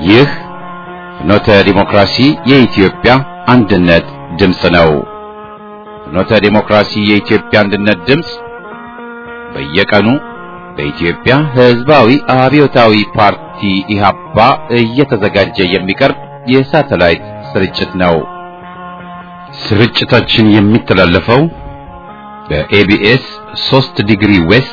ይህ ፍኖተ ዲሞክራሲ የኢትዮጵያ አንድነት ድምፅ ነው። ፍኖተ ዲሞክራሲ የኢትዮጵያ አንድነት ድምፅ በየቀኑ በኢትዮጵያ ሕዝባዊ አብዮታዊ ፓርቲ ኢህአፓ እየተዘጋጀ የሚቀርብ የሳተላይት ስርጭት ነው። ስርጭታችን የሚተላለፈው በኤቢኤስ 3 ዲግሪ ዌስት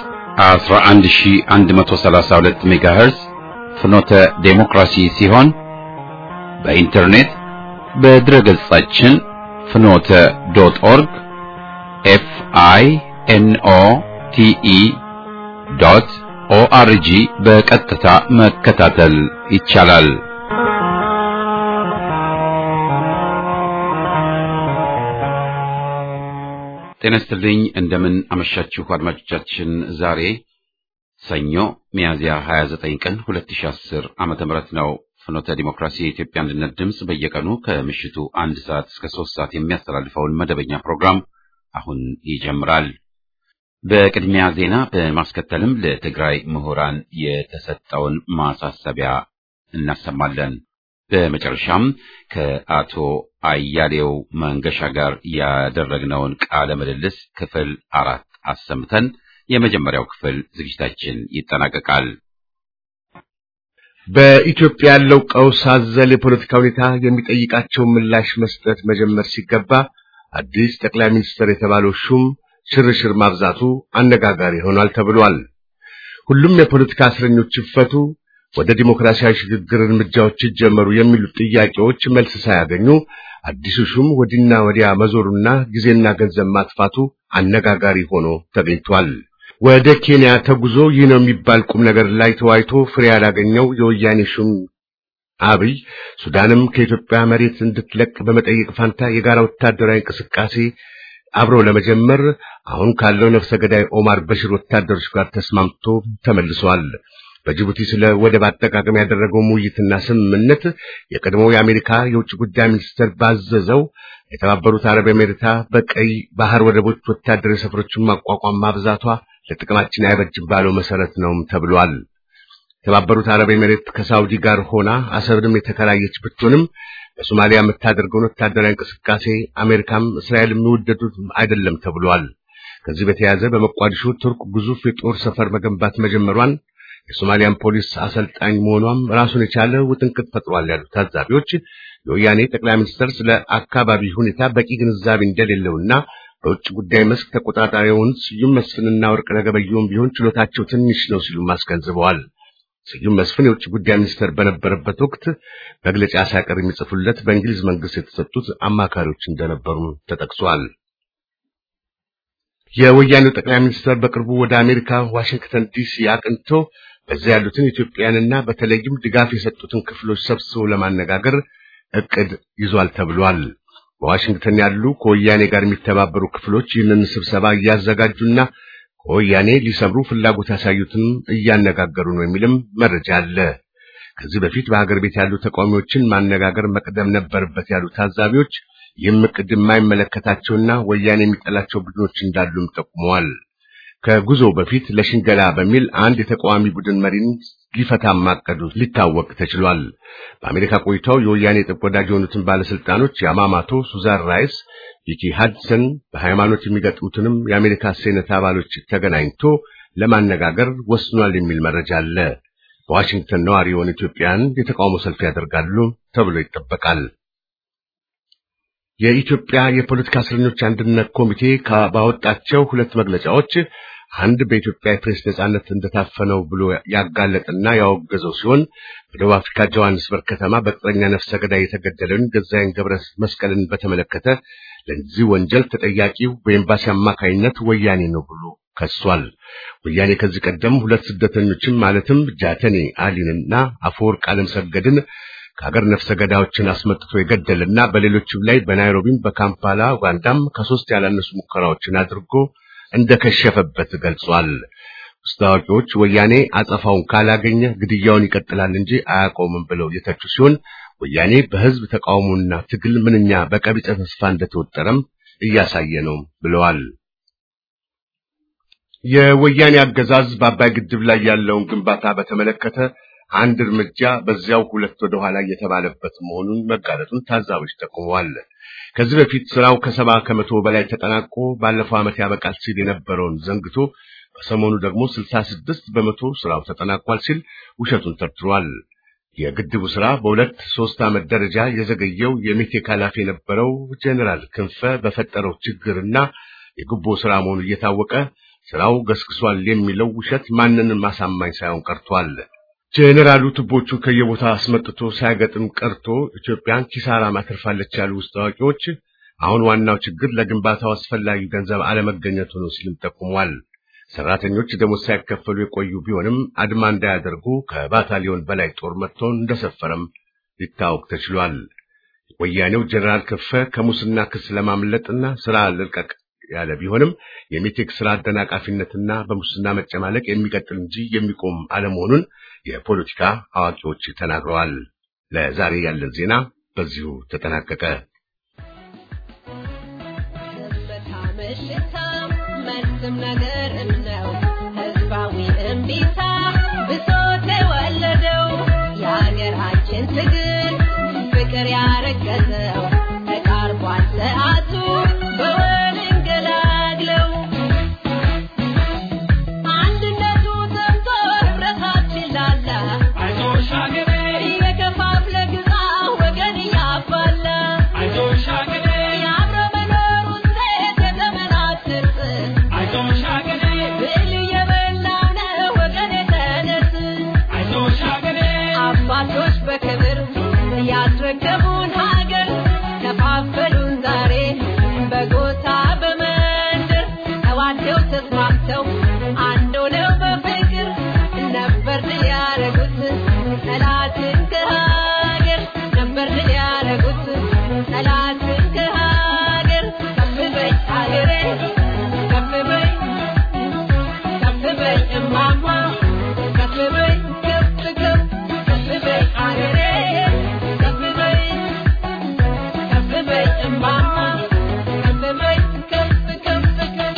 11132 ሜጋሄርዝ ፍኖተ ዴሞክራሲ ሲሆን በኢንተርኔት በድረ ገጻችን ፍኖተ ዶት ኦርግ ኤፍ አይ ኤን ኦ ቲ ኢ ዶት ኦአርጂ በቀጥታ መከታተል ይቻላል። ጤና ይስጥልኝ። እንደምን አመሻችሁ አድማጮቻችን። ዛሬ ሰኞ ሚያዝያ 29 ቀን 2010 ዓመተ ምህረት ነው። ፍኖተ ዲሞክራሲ የኢትዮጵያ አንድነት ድምፅ በየቀኑ ከምሽቱ አንድ ሰዓት እስከ ሶስት ሰዓት የሚያስተላልፈውን መደበኛ ፕሮግራም አሁን ይጀምራል። በቅድሚያ ዜና በማስከተልም ለትግራይ ምሁራን የተሰጠውን ማሳሰቢያ እናሰማለን። በመጨረሻም ከአቶ አያሌው መንገሻ ጋር ያደረግነውን ቃለ ምልልስ ክፍል አራት አሰምተን የመጀመሪያው ክፍል ዝግጅታችን ይጠናቀቃል። በኢትዮጵያ ያለው ቀውስ አዘል የፖለቲካ ሁኔታ የሚጠይቃቸው ምላሽ መስጠት መጀመር ሲገባ አዲስ ጠቅላይ ሚኒስትር የተባለው ሹም ሽርሽር ማብዛቱ አነጋጋሪ ሆኗል ተብሏል። ሁሉም የፖለቲካ እስረኞች ይፈቱ፣ ወደ ዲሞክራሲያዊ ሽግግር እርምጃዎች ይጀመሩ የሚሉት ጥያቄዎች መልስ ሳያገኙ አዲሱ ሹም ወዲና ወዲያ መዞሩና ጊዜና ገንዘብ ማጥፋቱ አነጋጋሪ ሆኖ ተገኝቷል። ወደ ኬንያ ተጉዞ ይህ ነው የሚባል ቁም ነገር ላይ ተወያይቶ ፍሬ ያላገኘው የወያኔ ሹም አብይ ሱዳንም ከኢትዮጵያ መሬት እንድትለቅ በመጠየቅ ፋንታ የጋራ ወታደራዊ እንቅስቃሴ አብሮ ለመጀመር አሁን ካለው ነፍሰ ገዳይ ኦማር በሽር ወታደሮች ጋር ተስማምቶ ተመልሷል። በጅቡቲ ስለ ወደብ አጠቃቀም ያደረገው ውይይትና ስምምነት የቀድሞው የአሜሪካ የውጭ ጉዳይ ሚኒስትር ባዘዘው የተባበሩት አረብ ኤሜሬታ በቀይ ባህር ወደቦች ወታደራዊ ሰፈሮችን ማቋቋም ማብዛቷ ለጥቅማችን አይበጅም ባለው መሰረት ነውም ተብሏል። የተባበሩት አረብ ኤሜሬት ከሳውዲ ጋር ሆና አሰብንም የተከራየች ብትሆንም በሶማሊያ የምታደርገውን ወታደራዊ እንቅስቃሴ አሜሪካም እስራኤል የሚወደዱት አይደለም ተብሏል። ከዚህ በተያያዘ በመቋዲሾ ቱርክ ግዙፍ የጦር ሰፈር መገንባት መጀመሯን የሶማሊያን ፖሊስ አሰልጣኝ መሆኗም ራሱን የቻለ ውጥንቅጥ ፈጥሯል ያሉት ታዛቢዎች የወያኔ ጠቅላይ ሚኒስትር ስለ አካባቢ ሁኔታ በቂ ግንዛቤ እንደሌለውና በውጭ ጉዳይ መስክ ተቆጣጣሪውን ስዩም መስፍንና ወርቅነህ ገበየሁም ቢሆን ችሎታቸው ትንሽ ነው ሲሉ አስገንዝበዋል። ስዩም መስፍን የውጭ ጉዳይ ሚኒስትር በነበረበት ወቅት መግለጫ ሳይቀር የሚጽፉለት በእንግሊዝ መንግስት የተሰጡት አማካሪዎች እንደነበሩ ተጠቅሷል። የወያኔው ጠቅላይ ሚኒስትር በቅርቡ ወደ አሜሪካ ዋሽንግተን ዲሲ አቅንቶ በዚያ ያሉትን ኢትዮጵያውያንና በተለይም ድጋፍ የሰጡትን ክፍሎች ሰብስቦ ለማነጋገር እቅድ ይዟል ተብሏል። በዋሽንግተን ያሉ ከወያኔ ጋር የሚተባበሩ ክፍሎች ይህንን ስብሰባ እያዘጋጁና ከወያኔ ሊሰምሩ ፍላጎት ያሳዩትን እያነጋገሩ ነው የሚልም መረጃ አለ። ከዚህ በፊት በሀገር ቤት ያሉ ተቃዋሚዎችን ማነጋገር መቅደም ነበረበት ያሉ ታዛቢዎች ይህም እቅድ የማይመለከታቸውና ወያኔ የሚጠላቸው ቡድኖች እንዳሉም ጠቁመዋል። ከጉዞ በፊት ለሽንገላ በሚል አንድ የተቃዋሚ ቡድን መሪን ሊፈታ ማቀዱ ሊታወቅ ተችሏል። በአሜሪካ ቆይታው የወያኔ ጥብቅ ወዳጅ የሆኑትን ባለስልጣኖች የአማማቶ ሱዛን ራይስ፣ ቪኪ ሃድሰን በሃይማኖት የሚገጥሙትንም የአሜሪካ ሴኔት አባሎች ተገናኝቶ ለማነጋገር ወስኗል የሚል መረጃ አለ። በዋሽንግተን ነዋሪ የሆኑ ኢትዮጵያን የተቃውሞ ሰልፍ ያደርጋሉ ተብሎ ይጠበቃል። የኢትዮጵያ የፖለቲካ እስረኞች አንድነት ኮሚቴ ባወጣቸው ሁለት መግለጫዎች አንድ በኢትዮጵያ የፕሬስ ነጻነት እንደታፈነው ብሎ ያጋለጠና ያወገዘው ሲሆን በደቡብ አፍሪካ ጆሃንስበርግ ከተማ በቅጥረኛ ነፍሰ ገዳይ የተገደለውን ገዛይን ገብረ መስቀልን በተመለከተ ለዚህ ወንጀል ተጠያቂው በኤምባሲ አማካይነት ወያኔ ነው ብሎ ከሷል። ወያኔ ከዚህ ቀደም ሁለት ስደተኞችን ማለትም ጃተኔ አሊንና አፈወርቅ አለምሰገድን ከሀገር ነፍሰ ገዳዮችን አስመጥቶ የገደልና በሌሎችም ላይ በናይሮቢም በካምፓላ ኡጋንዳም ከሶስት ያላነሱ ሙከራዎችን አድርጎ እንደከሸፈበት ገልጿል። ውስጥ አዋቂዎች ወያኔ አጸፋውን ካላገኘ ግድያውን ይቀጥላል እንጂ አያቆምም ብለው የተቹ ሲሆን ወያኔ በህዝብ ተቃውሞና ትግል ምንኛ በቀቢጸ ተስፋ እንደተወጠረም እያሳየ ነው ብለዋል። የወያኔ አገዛዝ በአባይ ግድብ ላይ ያለውን ግንባታ በተመለከተ አንድ እርምጃ በዚያው ሁለት ወደ ኋላ እየተባለበት መሆኑን መጋለጡን ታዛቢዎች ጠቁመዋል። ከዚህ በፊት ስራው ከሰባ ከመቶ በላይ ተጠናቆ ባለፈው ዓመት ያበቃል ሲል የነበረውን ዘንግቶ በሰሞኑ ደግሞ ስልሳ ስድስት በመቶ ስራው ተጠናቋል ሲል ውሸቱን ተርትሯል። የግድቡ ስራ በሁለት ሶስት ዓመት ደረጃ የዘገየው የሜቴክ ኃላፊ የነበረው ጄኔራል ክንፈ በፈጠረው ችግርና የጉቦ ስራ መሆኑ እየታወቀ ስራው ገስግሷል የሚለው ውሸት ማንንም ማሳማኝ ሳይሆን ቀርቷል። ጄኔራሉ ቱቦቹን ከየቦታ አስመጥቶ ሳያገጥም ቀርቶ ኢትዮጵያን ኪሳራ ማትርፋለች ያሉ ውስጥ አዋቂዎች አሁን ዋናው ችግር ለግንባታው አስፈላጊ ገንዘብ አለመገኘቱ ነው ሲልም ጠቁሟል። ሰራተኞች ደሞዝ ሳይከፈሉ የቆዩ ቢሆንም አድማ እንዳያደርጉ ከባታሊዮን በላይ ጦር መጥቶ እንደሰፈረም ሊታወቅ ተችሏል። ወያኔው ጄኔራል ክንፈ ከሙስና ክስ ለማምለጥና ስራ ልልቀቅ ያለ ቢሆንም የሜቴክ ስራ አደናቃፊነትና በሙስና መጨማለቅ የሚቀጥል እንጂ የሚቆም አለመሆኑን የፖለቲካ አዋቂዎች ተናግረዋል። ለዛሬ ያለን ዜና በዚሁ ተጠናቀቀ። መልስም ነገርም ነው ህዝባዊ እምቢታ ብሶት የወለደው የሀገራችን ትግል ፍቅር ያረገዘው ተቃርቧል ሰዓቱ በወል እንገላግለው አንድነቱ ሰምቶ ህብረታችን ላላ አይዞሽ ሀገሬ እየከፋፍለ ግዛ ወገን እያባላ አይዞሽ ሀገሬ የአብሮ መኖር ውጤት የዘመናት ትርፍ አይዞሽ ሀገሬ ብል እየበላው ነው ወገን የተነስ አይዞሽ ሀገሬ አባቶች በክብር ያስረከቡን ሀገር ከፋፈሉን ዛሬ በጎሳ በመንደር ተዋደው ተስማምተው አንድ ሆነው በፍቅር ነበር ድል ያረጉት ጠላትን ከሀገር ነበር ድል ያረጉት ጠላትን ከሀገር ከፍ በይ ሀገሬ ከፍ በይ ከፍ በይ እማማ ከፍ በይ ከፍ ከፍ ከፍ በይ ሀገሬ ከፍ በይ ከፍ በይ እማማ ከፍ በይ ከፍ ከፍ ከፍ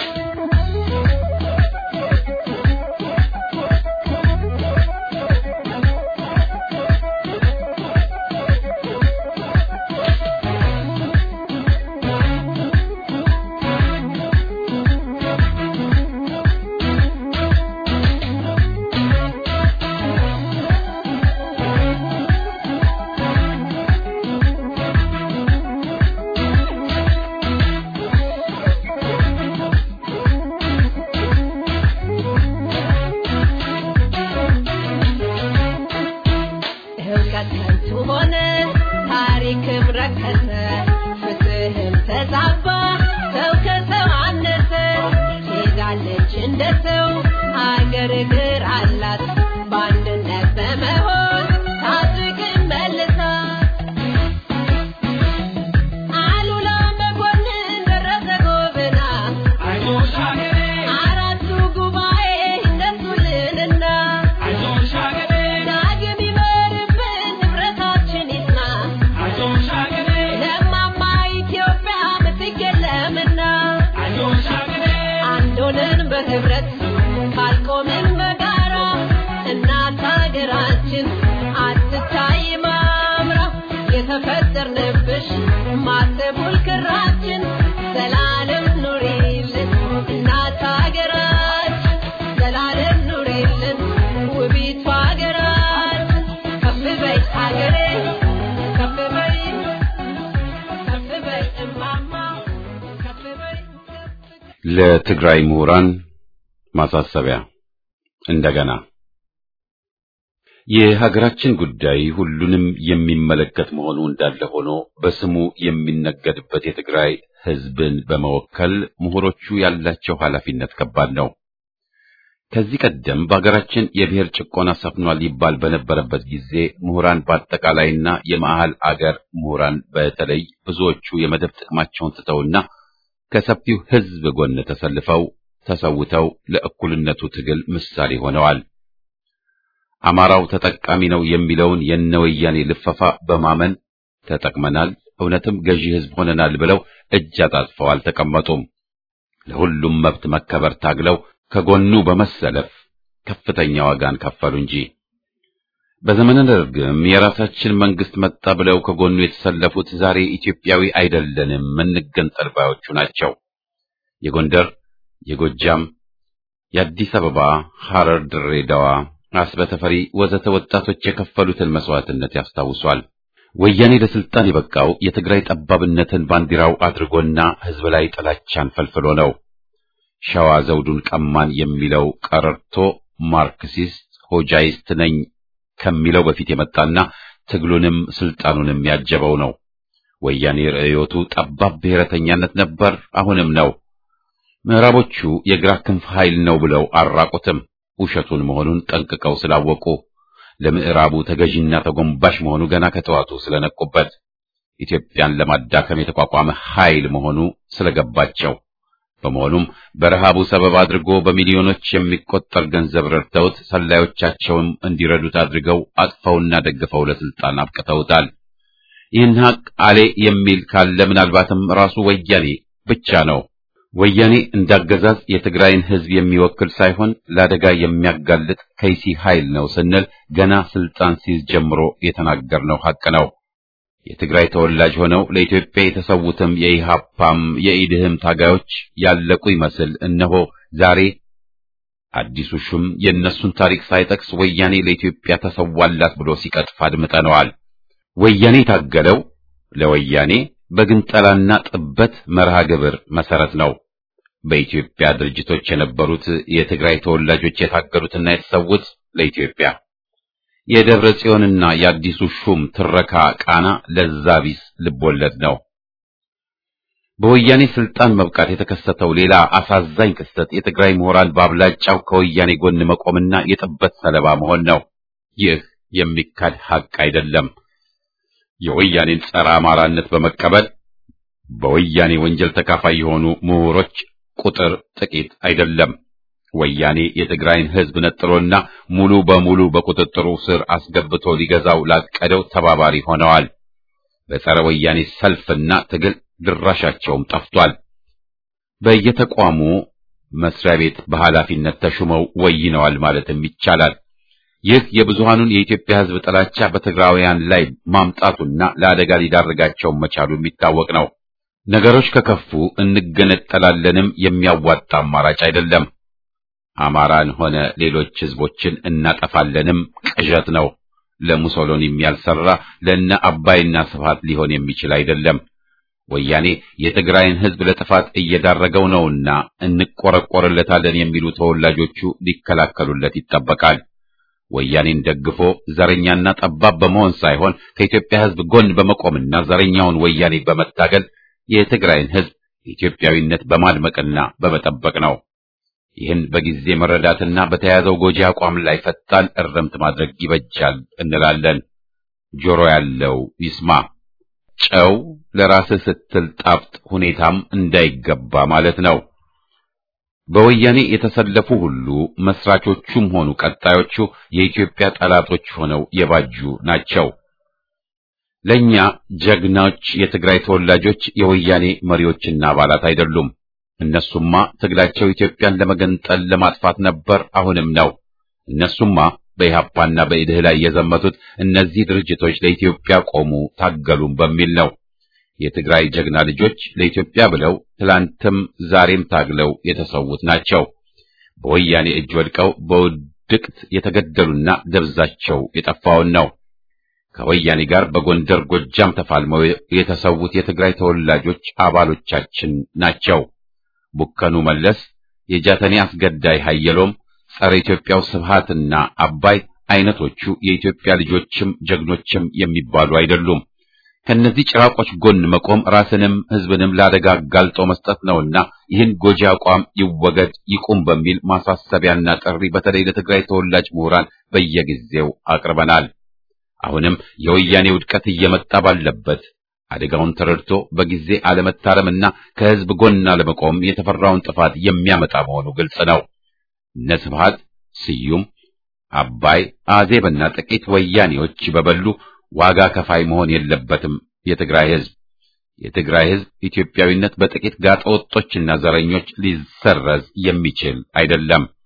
እውቀት ከንቱ ሆነ፣ ታሪክም ረከሰ፣ ፍትህም ተዛባ፣ ሰው ከሰው አነሰ። ሄዳለች እንደ ሰው አገር እግር አላት በአንድነት በመሆን ታድግም መልሳ አሉላ መኮንን ደረሰ ጎበና አይዞሽ ሀገሬ አራቱ ጉባኤ እነሱልንና አይዞሽ ሀገሬ ዳግም ይመርብን ንብረታችን ይጽና አይዞሽ ሀገሬ ለማማ ኢትዮጵያ ምትክ የለምና አይዞሽ ሀገሬ አንድ ሆነን በህብረት ካልቆምን በጋራ እናት ሀገራችን አትታይ ማምራ የተፈጠርንብሽ ማተቡል ክራችን ዘላለም ኑሪልን እናት ሀገራችን ዘላለም ኑሪልን ውቢቷ ሀገራችን ከፍ በይ ሀገሬ ከፍ በይ ከፍ በይ እማማ ከፍ በይ ከፍ ለትግራይ ምሁራን ማሳሰቢያ እንደገና የሀገራችን ጉዳይ ሁሉንም የሚመለከት መሆኑ እንዳለ ሆኖ በስሙ የሚነገድበት የትግራይ ሕዝብን በመወከል ምሁሮቹ ያላቸው ኃላፊነት ከባድ ነው። ከዚህ ቀደም በሀገራችን የብሔር ጭቆና ሰፍኗል ይባል በነበረበት ጊዜ ምሁራን በአጠቃላይና የመሃል አገር ምሁራን በተለይ ብዙዎቹ የመደብ ጥቅማቸውን ትተውና ከሰፊው ሕዝብ ጎን ተሰልፈው ተሰውተው ለእኩልነቱ ትግል ምሳሌ ሆነዋል። አማራው ተጠቃሚ ነው የሚለውን የነወያኔ ልፈፋ በማመን ተጠቅመናል፣ እውነትም ገዢ ሕዝብ ሆነናል ብለው እጅ አጣጥፈው አልተቀመጡም። ለሁሉም መብት መከበር ታግለው ከጎኑ በመሰለፍ ከፍተኛ ዋጋን ከፈሉ እንጂ በዘመነ ደርግም የራሳችን መንግስት መጣ ብለው ከጎኑ የተሰለፉት ዛሬ ኢትዮጵያዊ አይደለንም እንገንጠል ባዮቹ ናቸው። የጎንደር፣ የጎጃም፣ የአዲስ አበባ፣ ሐረር፣ ድሬዳዋ፣ አስበ ተፈሪ ወዘተ ወጣቶች የከፈሉትን መስዋዕትነት ያስታውሷል። ወያኔ ለስልጣን የበቃው የትግራይ ጠባብነትን ባንዲራው አድርጎና ህዝብ ላይ ጥላቻን ፈልፍሎ ነው። ሸዋ ዘውዱን ቀማን የሚለው ቀረርቶ ማርክሲስት ሆጃይስት ነኝ ከሚለው በፊት የመጣና ትግሉንም ስልጣኑንም ያጀበው ነው። ወያኔ ርዕዮቱ ጠባብ ብሔረተኛነት ነበር፣ አሁንም ነው። ምዕራቦቹ የግራ ክንፍ ኃይል ነው ብለው አራቁትም። ውሸቱን መሆኑን ጠንቅቀው ስላወቁ ለምዕራቡ ተገዥና ተጎንባሽ መሆኑ ገና ከተዋቱ ስለነቁበት ኢትዮጵያን ለማዳከም የተቋቋመ ኃይል መሆኑ ስለገባቸው በመሆኑም በረሃቡ ሰበብ አድርጎ በሚሊዮኖች የሚቆጠር ገንዘብ ረድተውት ሰላዮቻቸውም እንዲረዱት አድርገው አጥፈውና ደግፈው ለስልጣን አብቅተውታል። ይህን ሀቅ አሌ የሚል ካለ ምናልባትም ራሱ ወያኔ ብቻ ነው። ወያኔ እንዳገዛዝ የትግራይን ሕዝብ የሚወክል ሳይሆን ለአደጋ የሚያጋልጥ ከይሲ ኃይል ነው ስንል ገና ስልጣን ሲይዝ ጀምሮ የተናገርነው ሀቅ ነው። የትግራይ ተወላጅ ሆነው ለኢትዮጵያ የተሰዉትም የኢሃፓም የኢድህም ታጋዮች ያለቁ ይመስል እነሆ ዛሬ አዲሱ ሹም የእነሱን ታሪክ ሳይጠቅስ ወያኔ ለኢትዮጵያ ተሰዋላት ብሎ ሲቀጥፍ አድምጠነዋል። ወያኔ የታገለው ለወያኔ በግንጠላና ጥበት መርሃ ግብር መሰረት ነው። በኢትዮጵያ ድርጅቶች የነበሩት የትግራይ ተወላጆች የታገሉትና የተሰዉት ለኢትዮጵያ የደብረ ጽዮንና የአዲሱ ሹም ትረካ ቃና ለዛ ቢስ ልቦለድ ነው። በወያኔ ስልጣን መብቃት የተከሰተው ሌላ አሳዛኝ ክስተት የትግራይ ምሁራን በአብላጫው ከወያኔ ጎን መቆምና የጥበት ሰለባ መሆን ነው። ይህ የሚካድ ሀቅ አይደለም። የወያኔን ጸረ አማራነት በመቀበል በወያኔ ወንጀል ተካፋይ የሆኑ ምሁሮች ቁጥር ጥቂት አይደለም። ወያኔ የትግራይን ሕዝብ ነጥሎና ሙሉ በሙሉ በቁጥጥሩ ስር አስገብቶ ሊገዛው ላቀደው ተባባሪ ሆነዋል። በጸረ ወያኔ ሰልፍና ትግል ድራሻቸውም ጠፍቷል። በየተቋሙ መስሪያ ቤት በኃላፊነት ተሹመው ወይነዋል ማለትም ይቻላል። ይህ የብዙሃኑን የኢትዮጵያ ሕዝብ ጥላቻ በትግራውያን ላይ ማምጣቱና ለአደጋ ሊዳርጋቸው መቻሉ የሚታወቅ ነው። ነገሮች ከከፉ እንገነጠላለንም የሚያዋጣ አማራጭ አይደለም። አማራን ሆነ ሌሎች ሕዝቦችን እናጠፋለንም ቅዠት ነው። ለሙሶሎኒም ያልሰራ ለነ አባይና ስብሃት ሊሆን የሚችል አይደለም። ወያኔ የትግራይን ሕዝብ ለጥፋት እየዳረገው ነውና እንቆረቆርለታለን የሚሉ ተወላጆቹ ሊከላከሉለት ይጠበቃል። ወያኔን ደግፎ ዘረኛና ጠባብ በመሆን ሳይሆን ከኢትዮጵያ ሕዝብ ጎን በመቆምና ዘረኛውን ወያኔ በመታገል የትግራይን ሕዝብ ኢትዮጵያዊነት በማድመቅና በመጠበቅ ነው። ይህን በጊዜ መረዳትና በተያያዘው ጎጂ አቋም ላይ ፈጣን እርምት ማድረግ ይበጃል እንላለን። ጆሮ ያለው ይስማ። ጨው ለራስህ ስትል ጣፍጥ ሁኔታም እንዳይገባ ማለት ነው። በወያኔ የተሰለፉ ሁሉ መስራቾቹም ሆኑ ቀጣዮቹ የኢትዮጵያ ጠላቶች ሆነው የባጁ ናቸው። ለኛ ጀግናዎች የትግራይ ተወላጆች የወያኔ መሪዎችና አባላት አይደሉም። እነሱማ ትግላቸው ኢትዮጵያን ለመገንጠል ለማጥፋት ነበር፣ አሁንም ነው። እነሱማ በኢሃፓና በኢድህ ላይ የዘመቱት እነዚህ ድርጅቶች ለኢትዮጵያ ቆሙ፣ ታገሉም በሚል ነው። የትግራይ ጀግና ልጆች ለኢትዮጵያ ብለው ትላንትም ዛሬም ታግለው የተሰዉት ናቸው። በወያኔ እጅ ወድቀው በውድቅት የተገደሉና ደብዛቸው የጠፋውን ነው። ከወያኔ ጋር በጎንደር ጎጃም ተፋልመው የተሰዉት የትግራይ ተወላጆች አባሎቻችን ናቸው። ቡከኑ መለስ፣ የጃተኔ አስገዳይ ኃየሎም፣ ጸረ ኢትዮጵያው ስብሃትና አባይ አይነቶቹ የኢትዮጵያ ልጆችም ጀግኖችም የሚባሉ አይደሉም። ከነዚህ ጭራቆች ጎን መቆም ራስንም ሕዝብንም ለአደጋ አጋልጦ መስጠት ነውና ይህን ጎጂ አቋም ይወገድ ይቁም በሚል ማሳሰቢያና ጥሪ በተለይ ለትግራይ ተወላጅ ምሁራን በየጊዜው አቅርበናል። አሁንም የወያኔ ውድቀት እየመጣ ባለበት አደጋውን ተረድቶ በጊዜ አለመታረምና ከሕዝብ ጎን አለመቆም የተፈራውን ጥፋት የሚያመጣ መሆኑ ግልጽ ነው። እነ ስብሃት ስዩም፣ አባይ፣ አዜብና ጥቂት ወያኔዎች በበሉ ዋጋ ከፋይ መሆን የለበትም። የትግራይ ሕዝብ የትግራይ ሕዝብ ኢትዮጵያዊነት በጥቂት ጋጠወጦችና ዘረኞች ሊሰረዝ የሚችል አይደለም።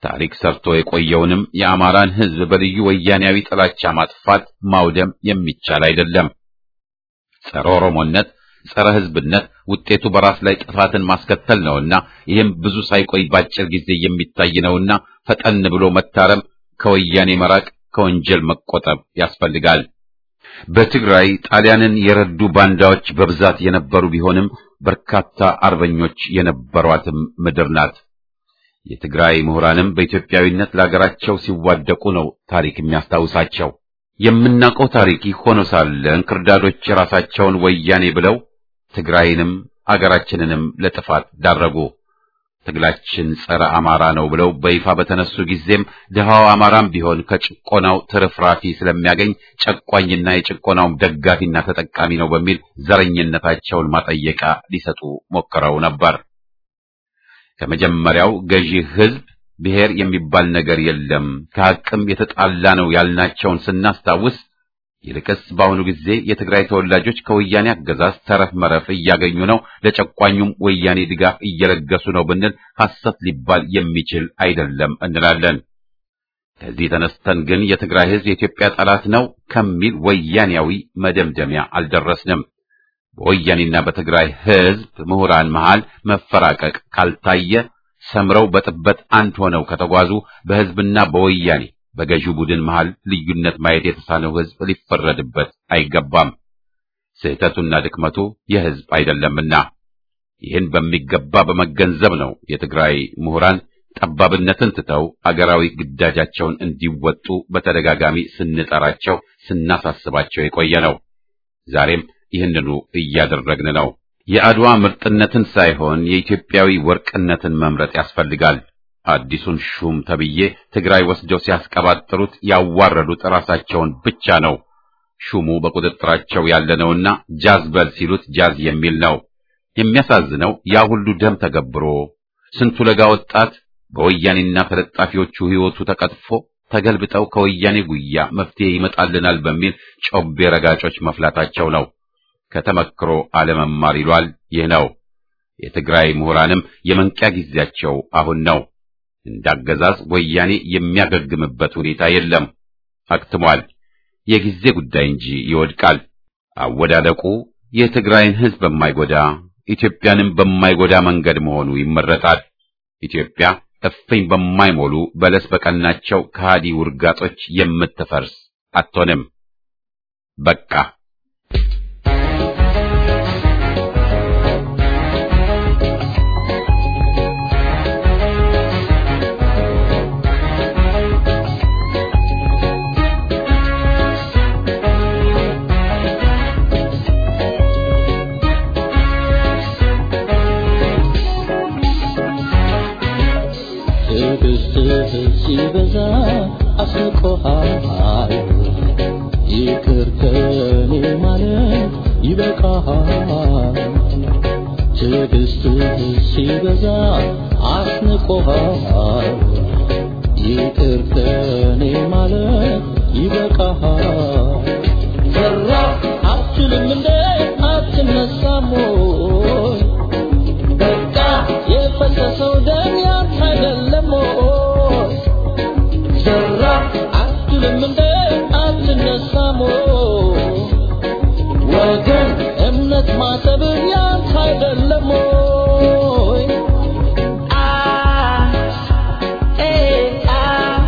ታሪክ ሰርቶ የቆየውንም የአማራን ሕዝብ በልዩ ወያኔያዊ ጥላቻ ማጥፋት ማውደም የሚቻል አይደለም። ጸረ ኦሮሞነት፣ ጸረ ሕዝብነት ውጤቱ በራስ ላይ ጥፋትን ማስከተል ነውና ይህም ብዙ ሳይቆይ ባጭር ጊዜ የሚታይ ነውና ፈጠን ብሎ መታረም፣ ከወያኔ መራቅ፣ ከወንጀል መቆጠብ ያስፈልጋል። በትግራይ ጣሊያንን የረዱ ባንዳዎች በብዛት የነበሩ ቢሆንም በርካታ አርበኞች የነበሯትም ምድር ናት። የትግራይ ምሁራንም በኢትዮጵያዊነት ለሀገራቸው ሲዋደቁ ነው ታሪክ የሚያስታውሳቸው። የምናውቀው ታሪክ ሆኖ ሳለ እንክርዳዶች የራሳቸውን ወያኔ ብለው ትግራይንም አገራችንንም ለጥፋት ዳረጉ። ትግላችን ጸረ አማራ ነው ብለው በይፋ በተነሱ ጊዜም ድሃው አማራም ቢሆን ከጭቆናው ትርፍራፊ ስለሚያገኝ ጨቋኝና የጭቆናውም ደጋፊና ተጠቃሚ ነው በሚል ዘረኝነታቸውን ማጠየቂያ ሊሰጡ ሞክረው ነበር። ከመጀመሪያው ገዢ ሕዝብ ብሔር የሚባል ነገር የለም ከሐቅም የተጣላ ነው ያልናቸውን ስናስታውስ ይልቅስ በአሁኑ ጊዜ የትግራይ ተወላጆች ከወያኔ አገዛዝ ተረፍ መረፍ እያገኙ ነው፣ ለጨቋኙም ወያኔ ድጋፍ እየለገሱ ነው ብንል ሐሰት ሊባል የሚችል አይደለም እንላለን። ከዚህ ተነስተን ግን የትግራይ ሕዝብ የኢትዮጵያ ጠላት ነው ከሚል ወያኔያዊ መደምደሚያ አልደረስንም። በወያኔና በትግራይ ሕዝብ ምሁራን መሃል መፈራቀቅ ካልታየ ሰምረው በጥበት አንድ ሆነው ከተጓዙ በሕዝብና በወያኔ በገዢው ቡድን መሃል ልዩነት ማየት የተሳነው ሕዝብ ሊፈረድበት አይገባም። ስህተቱና ድክመቱ የሕዝብ አይደለምና ይህን በሚገባ በመገንዘብ ነው የትግራይ ምሁራን ጠባብነትን ትተው አገራዊ ግዳጃቸውን እንዲወጡ በተደጋጋሚ ስንጠራቸው ስናሳስባቸው የቆየ ነው። ዛሬም ይህንኑ እያደረግን ነው። የአድዋ ምርጥነትን ሳይሆን የኢትዮጵያዊ ወርቅነትን መምረጥ ያስፈልጋል። አዲሱን ሹም ተብዬ ትግራይ ወስደው ሲያስቀባጥሩት ያዋረዱት ራሳቸውን ብቻ ነው። ሹሙ በቁጥጥራቸው ያለነውና ጃዝ በል ሲሉት ጃዝ የሚል ነው። የሚያሳዝነው ያ ሁሉ ደም ተገብሮ ስንቱ ለጋ ወጣት በወያኔና ተለጣፊዎቹ ሕይወቱ ተቀጥፎ ተገልብጠው ከወያኔ ጉያ መፍትሄ ይመጣልናል በሚል ጮቤ ረጋጮች መፍላታቸው ነው። ከተመክሮ አለመማር ይሏል። ይህ ነው። የትግራይ ምሁራንም የመንቂያ ጊዜያቸው አሁን ነው። እንዳገዛዝ ወያኔ የሚያገግምበት ሁኔታ የለም፣ አክትሟል። የጊዜ ጉዳይ እንጂ ይወድቃል። አወዳደቁ የትግራይን ሕዝብ በማይጎዳ ኢትዮጵያንም በማይጎዳ መንገድ መሆኑ ይመረጣል። ኢትዮጵያ እፍኝ በማይሞሉ በለስ በቀናቸው ከሃዲ ውርጋጦች የምትፈርስ አትሆንም። በቃ ትዕግስትህ ሲበዛ አስቆሃል ይቅር ከኔ ማለት ይበቃሃል ትዕግስትህ ሲበዛ አስንቆሃል ይቅር ከኔ ማለት ይበቃሃል ፈራ አትችልም እንደ አትነሳም ወይ በቃ የፈሰሰው ደም ያንተ አይደለም ወይ? ዘራ አትልም እንደ አትነሳም ወይ? ወገን እምነት ማሰብ ያንተ አይደለም ወይ? አ ኤ አ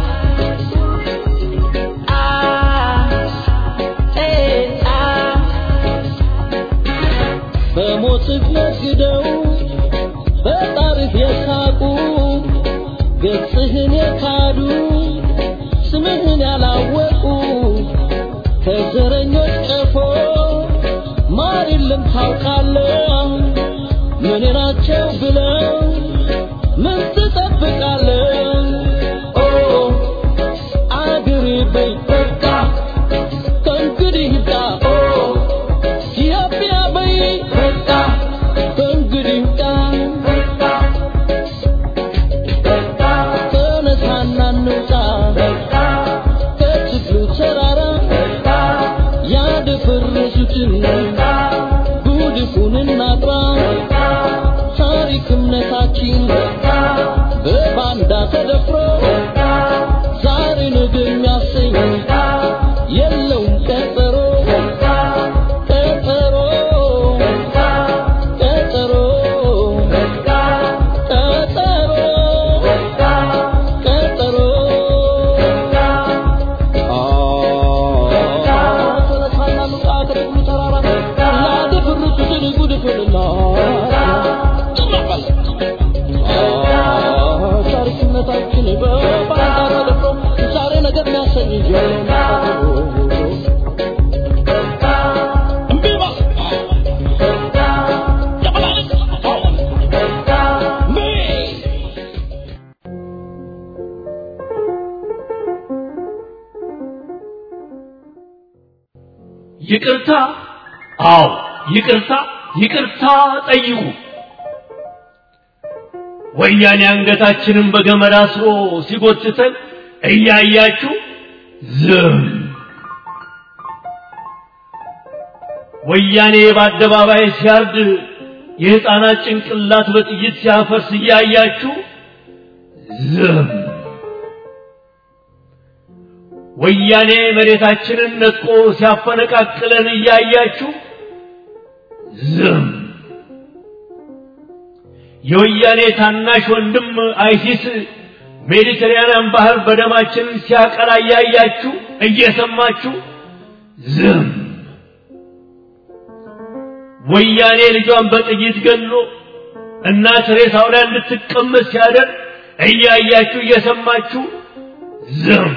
አ ኤ አ በሞትህ ነግደው በጣርህ የሳቁ ገጽህን የካዱ ስምህን ያላወቁ ከዘረኞች ቀፎ ማር የለም ታውቃለህ ምን ናቸው ብለው ምን ትጠብቃለህ ኦ አገሬ በይ በቃ ከእንግዲህ ይብቃ ኦ ኢትዮጵያ በይ በቃ ከእንግዲህ ይብቃ ተነሳና እንውጣ ከችግሩ ተራራ ያደፈረሱትን ጉድፉን እናጥራ ታሪክ እምነታችን በባንዳ ደፍሮ ዛሬ ነገ የሚያሰኝ የለውም ቀጠሮ ቀጠሮ ቀጠሮ ቀጠሮ ቀጠሮ ተነሳና ሉቃ ከደብሩ ተራራ ላደፍርሱትን ጉድፍንና ታሪክነታችን በባንዳ ተደፍሮ ዛሬ ነገር የሚያሰኝ ጀምሮ እምቢ በል ያበላልጥ ሜ ይቅርታ አዎ ይቅርታ ይቅርታ ጠይቁ ወያኔ አንገታችንን በገመድ አስሮ ሲጎትተን እያያችሁ ዝም ወያኔ በአደባባይ ሲያርድ የሕፃናት ጭንቅላት በጥይት ሲያፈርስ እያያችሁ ዝም ወያኔ መሬታችንን ነጥቆ ሲያፈነቃቅለን እያያችሁ ዝም የወያኔ ታናሽ ወንድም አይሲስ ሜዲትራንያን ባህር በደማችን ሲያቀላ እያያችሁ እየሰማችሁ ዝም ወያኔ ልጇን በጥይት ገሎ እናት ሬሳው ላይ እንድትቀመጥ ሲያደርግ እያያችሁ እየሰማችሁ ዝም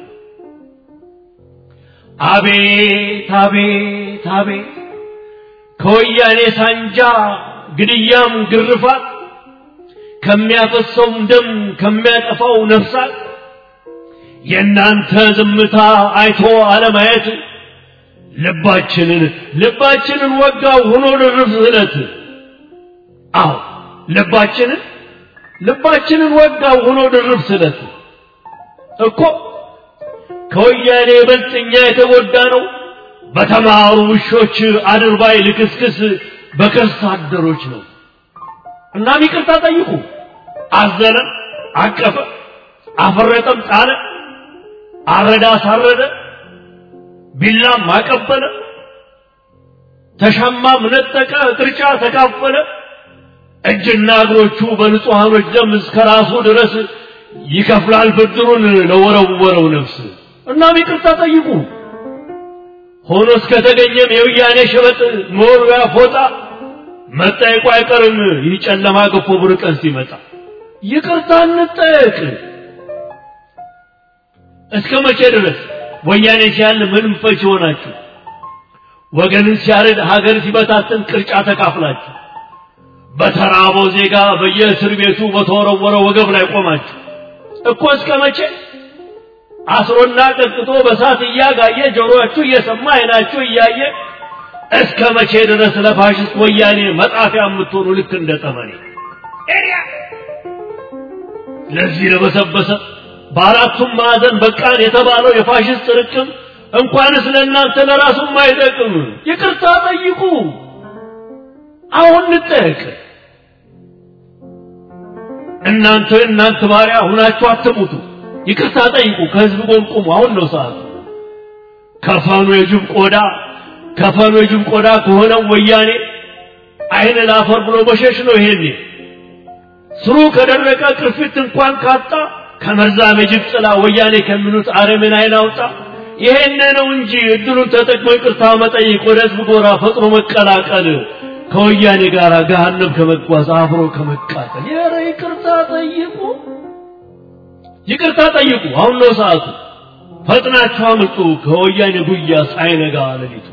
አቤት አቤት አቤት ከወያኔ ሳንጃ ግድያም ግርፋት ከሚያፈሰውም ደም ከሚያጠፋው ነፍሳት የእናንተ ዝምታ አይቶ አለማየት ልባችንን ልባችንን ወጋው ሆኖ ድርብ ስለት አዎ ልባችንን ልባችንን ወጋው ሆኖ ድርብ ስለት እኮ ከወያኔ ይበልጥ እኛ የተጎዳ ነው በተማሩ ውሾች አድርባይ ልክስክስ በከርስ አደሮች ነው እናም ይቅርታ ጠይቁ አዘነ አቀፈ አፈረጠም ጣለ አረዳ አሳረደ ቢላም አቀበለ ተሻማም ነጠቀ ቅርጫ ተካፈለ እጅና እግሮቹ በንጹሐኖች ደም እስከ ራሱ ድረስ ይከፍላል ብድሩን ለወረወረው ነፍስ እናም ይቅርታ ጠይቁ ሆኖ እስከተገኘም የውያኔ ሸበጥ መወርወያ ፎጣ መጠየቁ አይቀርም ይህ ጨለማ ገፎ ብሩህ ቀን ሲመጣ ይቅርታ እንጠየቅ እስከ መቼ ድረስ ወያኔ ሲያል ምንም ፈች ሆናችሁ ወገንን ሲያርድ ሀገር ሲበታትን ቅርጫ ተካፍላችሁ በተራበው ዜጋ በየእስር ቤቱ በተወረወረ ወገብ ላይ ቆማችሁ እኮ እስከ መቼ አስሮና ቀጥቅጦ በሳት እያጋየ ጆሮአችሁ እየሰማ አይናችሁ እያየ እስከ መቼ ድረስ ለፋሽስት ወያኔ መጣፊያ የምትሆኑ ልክ እንደ ጠመኔ ለዚህ ለበሰበሰ በአራቱም ማዕዘን በቃን የተባለው የፋሽስት ርቅም እንኳንስ ለእናንተ ለራሱም አይጠቅም። ይቅርታ ጠይቁ። አሁን እንጠየቅ። እናንተ እናንተ ባሪያ ሁናችሁ አትሙቱ። ይቅርታ ጠይቁ። ከህዝብ ጎን ቁሙ። አሁን ነው ሰዓቱ። ከፈኑ የጅብ ቆዳ ከፈኑ የጅብ ቆዳ ከሆነው ወያኔ አይን ላፈር ብሎ መሸሽ ነው። ይሄኔ ስሩ ከደረቀ ቅርፊት እንኳን ካጣ ከመርዛም የጅብ ጥላ ወያኔ ከሚሉት አረምን አይን አውጣ። ይሄን ነው እንጂ እድሉን ተጠቅሞ ይቅርታ መጠየቅ፣ ወደ ህዝብ ጎራ ፈጥኖ መቀላቀል፣ ከወያኔ ጋር ገሃነም ከመጓዝ አብሮ ከመቃጠል። ኧረ ይቅርታ ጠይቁ፣ ይቅርታ ጠይቁ። አሁን ነው ሰዓቱ። ፈጥናችሁ አምልጡ ከወያኔ ጉያ ሳይነጋ ሌሊቱ።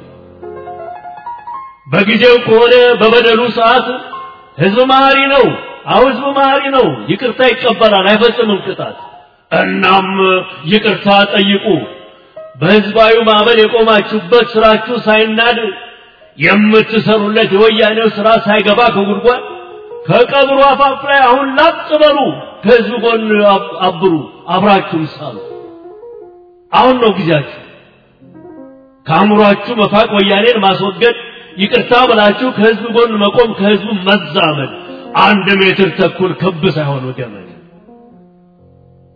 በጊዜው ከሆነ በበደሉ ሰዓት ህዝብ መሐሪ ነው። አሁ ህዝብ መሐሪ ነው። ይቅርታ ይቀበላል፣ አይፈጽምም ቅጣት። እናም ይቅርታ ጠይቁ። በህዝባዊ ማዕበል የቆማችሁበት ስራችሁ ሳይናድ የምትሰሩለት የወያኔው ስራ ሳይገባ ከጉድጓድ ከቀብሩ አፋፍ ላይ አሁን ላጥ በሉ። ከህዝብ ጎን አብሩ፣ አብራችሁም ሳሉ። አሁን ነው ጊዜያችሁ። ከአእምሯችሁ መፋቅ ወያኔን ማስወገድ ይቅርታ ብላችሁ ከህዝብ ጎን መቆም ከህዝቡ መዛመድ አንድ ሜትር ተኩል ክብ ሳይሆን ገመድ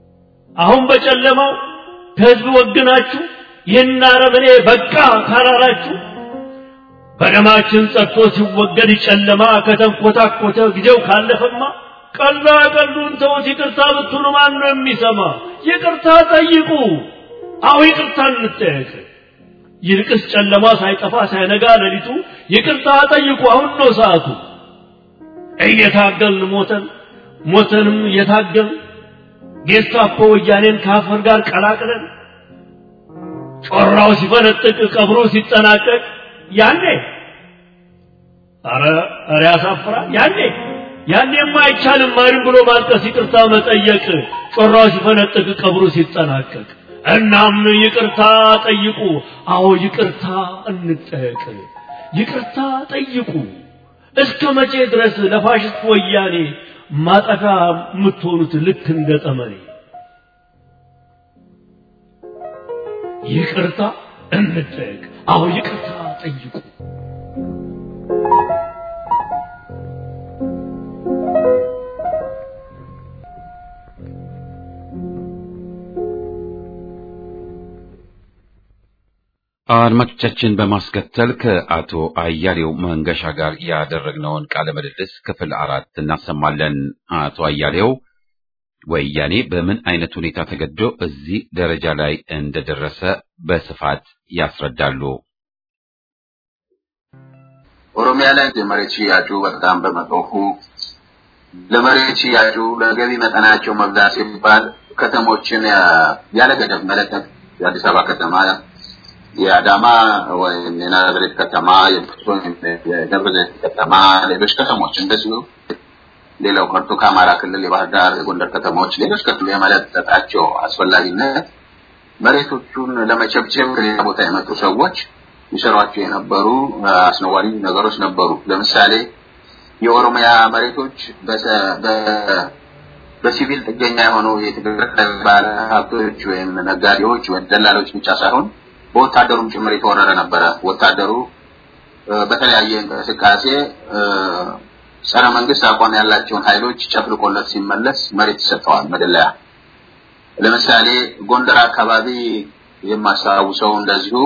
አሁን በጨለማው ከህዝብ ወግናችሁ ይህን አረመኔ በቃ ካላላችሁ በደማችን ጸድቶ ሲወገድ ጨለማ ከተንኮታኮተ ጊዜው ካለፈማ ቀላ ቀሉን ተውት። ይቅርታ ብትሉ ማን ነው የሚሰማ? ይቅርታ ጠይቁ። አሁ ይቅርታ እንጠየቅ። ይልቅስ ጨለማ ሳይጠፋ ሳይነጋ ሌሊቱ ይቅርታ ጠይቁ። አሁን ነው ሰዓቱ። እየታገልን ሞተን ሞተንም እየታገልን ጌስታፖ ወያኔን ከአፈር ጋር ቀላቅለን ጮራው ሲፈነጥቅ ቀብሩ ሲጠናቀቅ ያኔ አረ አረ ያሳፍራል። ያኔ ያኔማ አይቻልም ማንም ብሎ ማልቀስ ይቅርታ መጠየቅ ጮራው ሲፈነጥቅ ቀብሩ ሲጠናቀቅ። እናም ይቅርታ ጠይቁ። አዎ ይቅርታ እንጠየቅ። ይቅርታ ጠይቁ። እስከ መቼ ድረስ ለፋሽስት ወያኔ ማጠፋ የምትሆኑት ልክ እንደ ጠመኔ? ይቅርታ እንጠየቅ። አዎ ይቅርታ ጠይቁ። አድማጮቻችን በማስከተል ከአቶ አያሌው መንገሻ ጋር ያደረግነውን ቃለ ምልልስ ክፍል አራት እናሰማለን። አቶ አያሌው ወያኔ በምን አይነት ሁኔታ ተገዶ እዚህ ደረጃ ላይ እንደደረሰ በስፋት ያስረዳሉ። ኦሮሚያ ላይ የመሬት ሽያጩ በጣም በመጦፉ ለመሬት ሽያጩ ለገቢ መጠናቸው መብዛት ሲባል ከተሞችን ያለ ገደብ መለቀቅ የአዲስ አበባ ከተማ የአዳማ ወይም የናዝሬት ከተማ፣ የደብረ ዘይት ከተማ፣ ሌሎች ከተሞች እንደዚሁ ሌላው ቀርቶ ከአማራ ክልል የባህር ዳር፣ የጎንደር ከተሞች ሌሎች ከክልሉ የመለጠጣቸው አስፈላጊነት መሬቶቹን ለመቸብቸብ ከሌላ ቦታ የመጡ ሰዎች ይሰሯቸው የነበሩ አስነዋሪ ነገሮች ነበሩ። ለምሳሌ የኦሮሚያ መሬቶች በሲቪል ጥገኛ የሆኑ የትግራይ ባለ ሀብቶች ወይም ነጋዴዎች ወይም ደላሎች ብቻ ሳይሆን በወታደሩም ጭምር የተወረረ ነበረ። ወታደሩ በተለያየ እንቅስቃሴ ጸረ መንግስት አቋም ያላቸውን ኃይሎች ጨፍልቆለት ሲመለስ መሬት ይሰጠዋል መደለያ። ለምሳሌ ጎንደር አካባቢ የማስታውሰው እንደዚሁ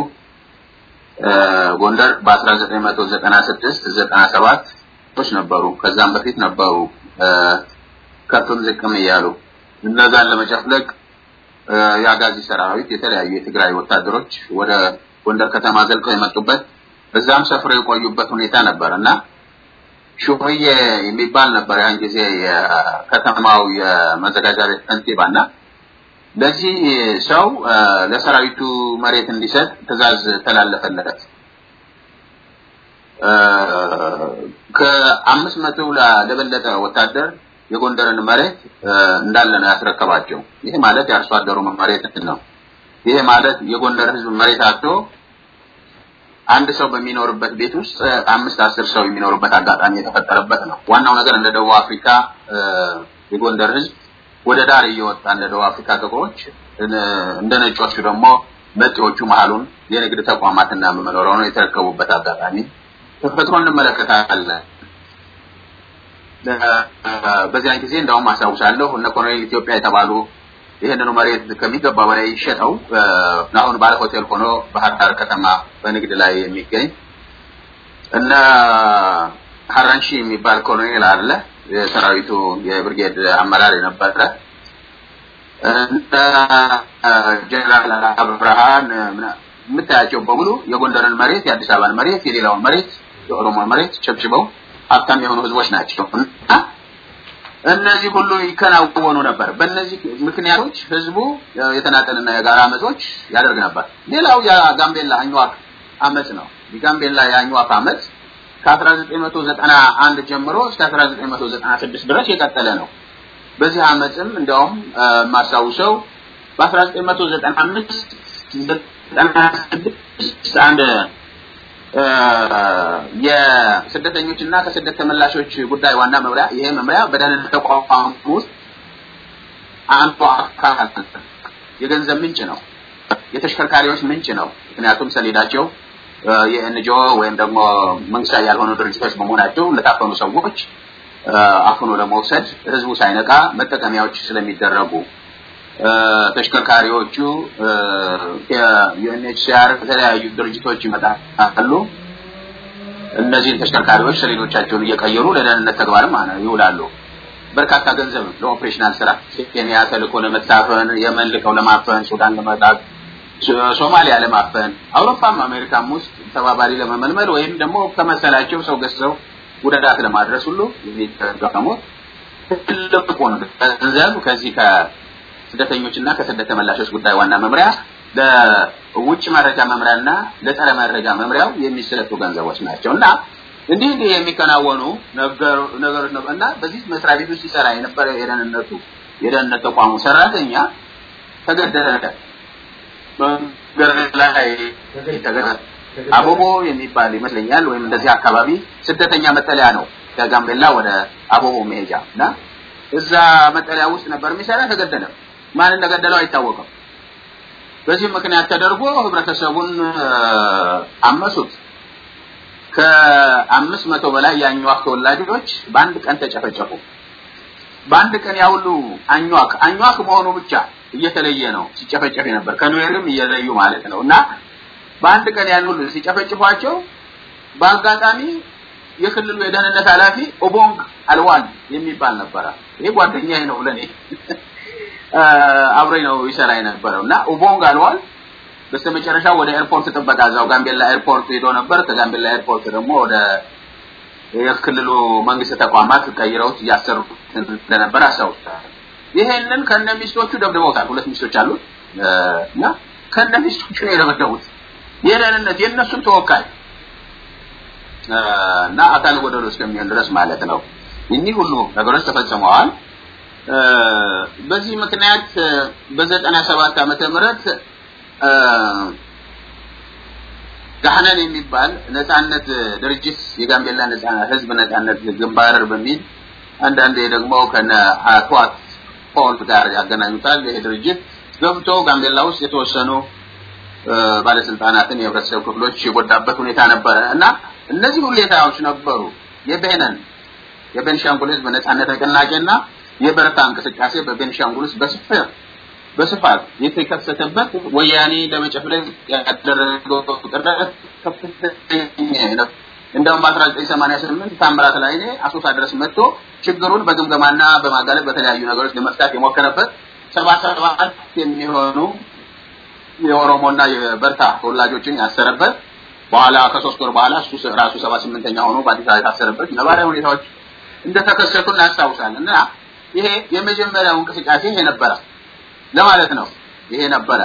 ጎንደር በ1996 97 ቶች ነበሩ። ከዛም በፊት ነበሩ ከፍም ዝቅም እያሉ እነዛን ለመጨፍለቅ የአጋዚ ሰራዊት የተለያዩ የትግራይ ወታደሮች ወደ ጎንደር ከተማ ዘልቀው የመጡበት እዛም ሰፍረው የቆዩበት ሁኔታ ነበር እና ሹሆዬ የሚባል ነበር ያን ጊዜ የከተማው የመዘጋጃ ቤት ከንቲባ እና ለዚህ ሰው ለሰራዊቱ መሬት እንዲሰጥ ትዕዛዝ ተላለፈለት። ከአምስት መቶ ለበለጠ ወታደር የጎንደርን መሬት እንዳለ ነው ያስረከባቸው። ይሄ ማለት የአርሶ አደሩ መሬት ነው። ይሄ ማለት የጎንደር ህዝብ መሬት አጥቶ አንድ ሰው በሚኖርበት ቤት ውስጥ አምስት አስር ሰው የሚኖርበት አጋጣሚ የተፈጠረበት ነው። ዋናው ነገር እንደ ደቡብ አፍሪካ የጎንደር ህዝብ ወደ ዳር እየወጣ እንደ ደቡብ አፍሪካ ጥቁሮች፣ እንደ ነጮቹ ደግሞ መጤዎቹ መሀሉን የንግድ ተቋማትና መኖሪያ ነው የተረከቡበት አጋጣሚ ተፈጥሮ እንመለከታለን። በዚያን ጊዜ እንዳውም አስታውሳለሁ እነ ኮሎኔል ኢትዮጵያ የተባሉ ይህንኑ መሬት ከሚገባ በላይ ይሸጠው አሁን ባለ ሆቴል ሆኖ ባህር ዳር ከተማ በንግድ ላይ የሚገኝ እነ ሀራንሺ የሚባል ኮሎኔል አለ የሰራዊቱ የብርጌድ አመራር የነበረ እነ ጀነራል አብርሃን የምታያቸው በሙሉ የጎንደርን መሬት የአዲስ አበባን መሬት የሌላውን መሬት የኦሮሞ መሬት ቸብችበው ሀብታም የሆኑ ህዝቦች ናቸው እና እነዚህ ሁሉ ይከናወኑ ነበር። በእነዚህ ምክንያቶች ህዝቡ የተናጠልና የጋራ አመጾች ያደርግ ነበር። ሌላው የጋምቤላ አኝዋክ አመጽ ነው። የጋምቤላ የአኝዋክ አመጽ ከ1991 ጀምሮ እስከ 1996 ድረስ የቀጠለ ነው። በዚህ አመጽም እንዲያውም የማስታውሰው በ1995 96 አንድ የስደተኞች እና ከስደት ተመላሾች ጉዳይ ዋና መምሪያ ይሄ መምሪያ በደህንነት ተቋም ውስጥ አንዱ አካል የገንዘብ ምንጭ ነው፣ የተሽከርካሪዎች ምንጭ ነው። ምክንያቱም ሰሌዳቸው የኤንጂኦ ወይም ደግሞ መንግስታዊ ያልሆኑ ድርጅቶች በመሆናቸው ለታፈኑ ሰዎች አፍኖ ለመውሰድ ህዝቡ ሳይነቃ መጠቀሚያዎች ስለሚደረጉ ተሽከርካሪዎቹ የዩኤንኤችሲአር የተለያዩ ድርጅቶች ይመጣሉ። እነዚህን ተሽከርካሪዎች ሰሌዶቻቸውን እየቀየሩ ለደህንነት ተግባርም ይውላሉ። በርካታ ገንዘብ ለኦፕሬሽናል ስራ ኬንያ ተልኮ ለመታፈን፣ የመን ልከው ለማፈን፣ ሱዳን ለመጣት፣ ሶማሊያ ለማፈን፣ አውሮፓም አሜሪካም ውስጥ ተባባሪ ለመመልመል ወይም ደግሞ ከመሰላቸው ሰው ገዝተው ጉዳት ለማድረስ ሁሉ የሚጠቀሙት ትልቁ ገንዘብ ከዚህ ከስደተኞችና ከስደት ተመላሾች ጉዳይ ዋና መምሪያ ለውጭ መረጃ መምሪያና ለጸረ መረጃ መምሪያው የሚሰጡ ገንዘቦች ናቸው እና እንዲህ እንዲህ የሚከናወኑ ነገሮች ነው እና በዚህ መስሪያ ቤት ውስጥ ሲሰራ የነበረ የደህንነቱ የደህንነት ተቋሙ ሰራተኛ ተገደለ። መንገድ ላይ ተገደለ። አቦቦ የሚባል ይመስለኛል ወይም እንደዚህ አካባቢ ስደተኛ መጠለያ ነው። ከጋምቤላ ወደ አቦቦ መሄጃ እና እዛ መጠለያ ውስጥ ነበር የሚሰራ። ተገደለ። ማን እንደገደለው አይታወቅም። በዚህ ምክንያት ተደርጎ ህብረተሰቡን አመሱት። ከአምስት መቶ በላይ የአኟክ ተወላጆች በአንድ ቀን ተጨፈጨፉ። በአንድ ቀን ያ ሁሉ አኟክ አኟክ መሆኑ ብቻ እየተለየ ነው ሲጨፈጨፍ ነበር ከኑዌርም እየለዩ ማለት ነው እና በአንድ ቀን ያን ሁሉ ሲጨፈጭፏቸው በአጋጣሚ የክልሉ የደህንነት ኃላፊ ኦቦንግ አልዋል የሚባል ነበረ። ይሄ ጓደኛዬ ነው ለኔ አብሮኝ ነው ይሰራ የነበረው እና ኦቦንግ አልዋል በስተመጨረሻ ወደ ኤርፖርት ጥበቃ እዛው ጋምቤላ ኤርፖርት ሄዶ ነበር። ከጋምቤላ ኤርፖርት ደግሞ ወደ የክልሉ መንግስት ተቋማት ቀይረውት እያሰሩ እንደነበር አስታውሳለሁ። ይሄንን ከነ ሚስቶቹ ደብድበውታል። ሁለት ሚስቶች አሉት እና ከነ ሚስቶቹ ነው የደበደቡት። የደህንነት የእነሱን ተወካይ እና አካል ጎደሎ እስከሚሆን ድረስ ማለት ነው። እኒህ ሁሉ ነገሮች ተፈጽመዋል። በዚህ ምክንያት በዘጠና ሰባት ዓመተ ምህረት ጋህነን የሚባል ነጻነት ድርጅት የጋምቤላ ህዝብ ነጻነት ግንባር በሚል አንዳንዴ ደግሞ ከነ አቷት ፖል ጋር ያገናኙታል። ይሄ ድርጅት ገብቶ ጋምቤላ ውስጥ የተወሰኑ ባለስልጣናትን የህብረተሰብ ክፍሎች የጎዳበት ሁኔታ ነበረ እና እነዚህ ሁኔታዎች ነበሩ። የቤነን የቤንሻንጉል ህዝብ ነጻነት ንቅናቄና የበረታ እንቅስቃሴ በቤንሻንጉል ውስጥ በስፋት በስፋት የተከሰተበት ወያኔ ለመጨፍለቅ ያደረገው ጥረት ከፍተኛ ነው። እንደውም በ1988 ታምራት ላይኔ አሶሳ ድረስ መጥቶ ችግሩን በግምገማና በማጋለጥ በተለያዩ ነገሮች ለመፍታት የሞከረበት ሰባ ሰባት የሚሆኑ የኦሮሞና የበርታ ተወላጆችን ያሰረበት በኋላ ከሶስት ወር በኋላ እሱ ራሱ ሰባ ስምንተኛ ሆኖ በአዲስ አበባ የታሰረበት ነባራዊ ሁኔታዎች እንደተከሰቱ እናስታውሳለን እና ይሄ የመጀመሪያው እንቅስቃሴ ይሄ ነበረ ለማለት ነው። ይሄ ነበረ።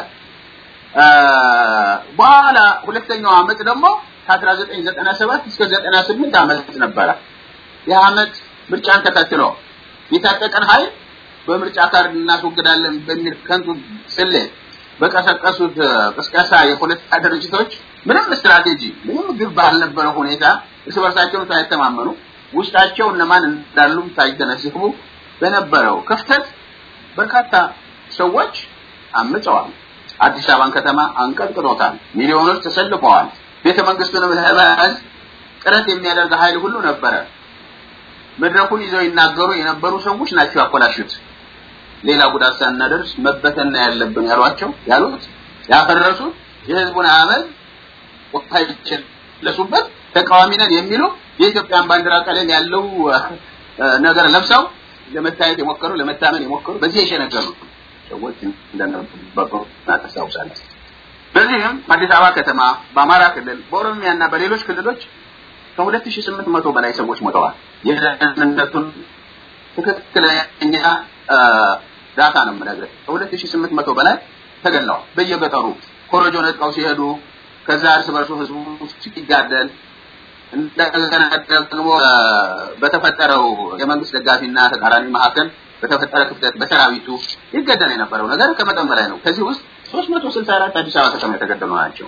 በኋላ ሁለተኛው አመት ደግሞ ከ1997 እስከ 98 አመት ነበረ። ይህ አመት ምርጫን ተከትሎ የታጠቀን ኃይል በምርጫ ካርድ እናስወግዳለን በሚል ከንቱ ስሌት በቀሰቀሱት ቅስቀሳ የፖለቲካ ድርጅቶች ምንም ስትራቴጂ ምንም ግብ ባልነበረ ሁኔታ እርስ በርሳቸውን ሳይተማመኑ ውስጣቸው እነማን እንዳሉም ሳይገነዘቡ በነበረው ክፍተት በርካታ ሰዎች አምፀዋል። አዲስ አበባን ከተማ አንቀጥቅጦታል። ሚሊዮኖች ተሰልፈዋል። ቤተ መንግስቱንም ለመያዝ ጥረት የሚያደርግ ኃይል ሁሉ ነበረ። መድረኩን ይዘው ይናገሩ የነበሩ ሰዎች ናቸው ያኮላሹት። ሌላ ጉዳት ሳናደርስ መበተን ያለብን ያሏቸው ያሉት ያፈረሱት የህዝቡን አመል ወታይችን ለሱበት ተቃዋሚ ነን የሚሉ የኢትዮጵያን ባንዲራ ቀለም ያለው ነገር ለብሰው ለመታየት የሞከሩ ለመታመን የሞከሩ በዚህ የሸነገሉ ሰዎች እንደነበሩ እናስታውሳለን። በዚህም አዲስ አበባ ከተማ፣ በአማራ ክልል፣ በኦሮሚያና በሌሎች ክልሎች ከሁለት ሺህ ስምንት መቶ በላይ ሰዎች ሞተዋል። የደህንነቱን ትክክለኛ ዳታ ነው የምነግርህ። ከሁለት ሺህ ስምንት መቶ በላይ ተገለዋል። በየገጠሩ ኮረጆ ነጥቀው ሲሄዱ ከዛ እርስ በርሱ ህዝቡ ሲጋደል እንደገና ደግሞ በተፈጠረው የመንግስት ደጋፊና ተቃራኒ መካከል በተፈጠረ ክፍተት በሰራዊቱ ይገደል የነበረው ነገር ከመጠን በላይ ነው። ከዚህ ውስጥ 364 አዲስ አበባ ከተማ የተገደሉ ናቸው።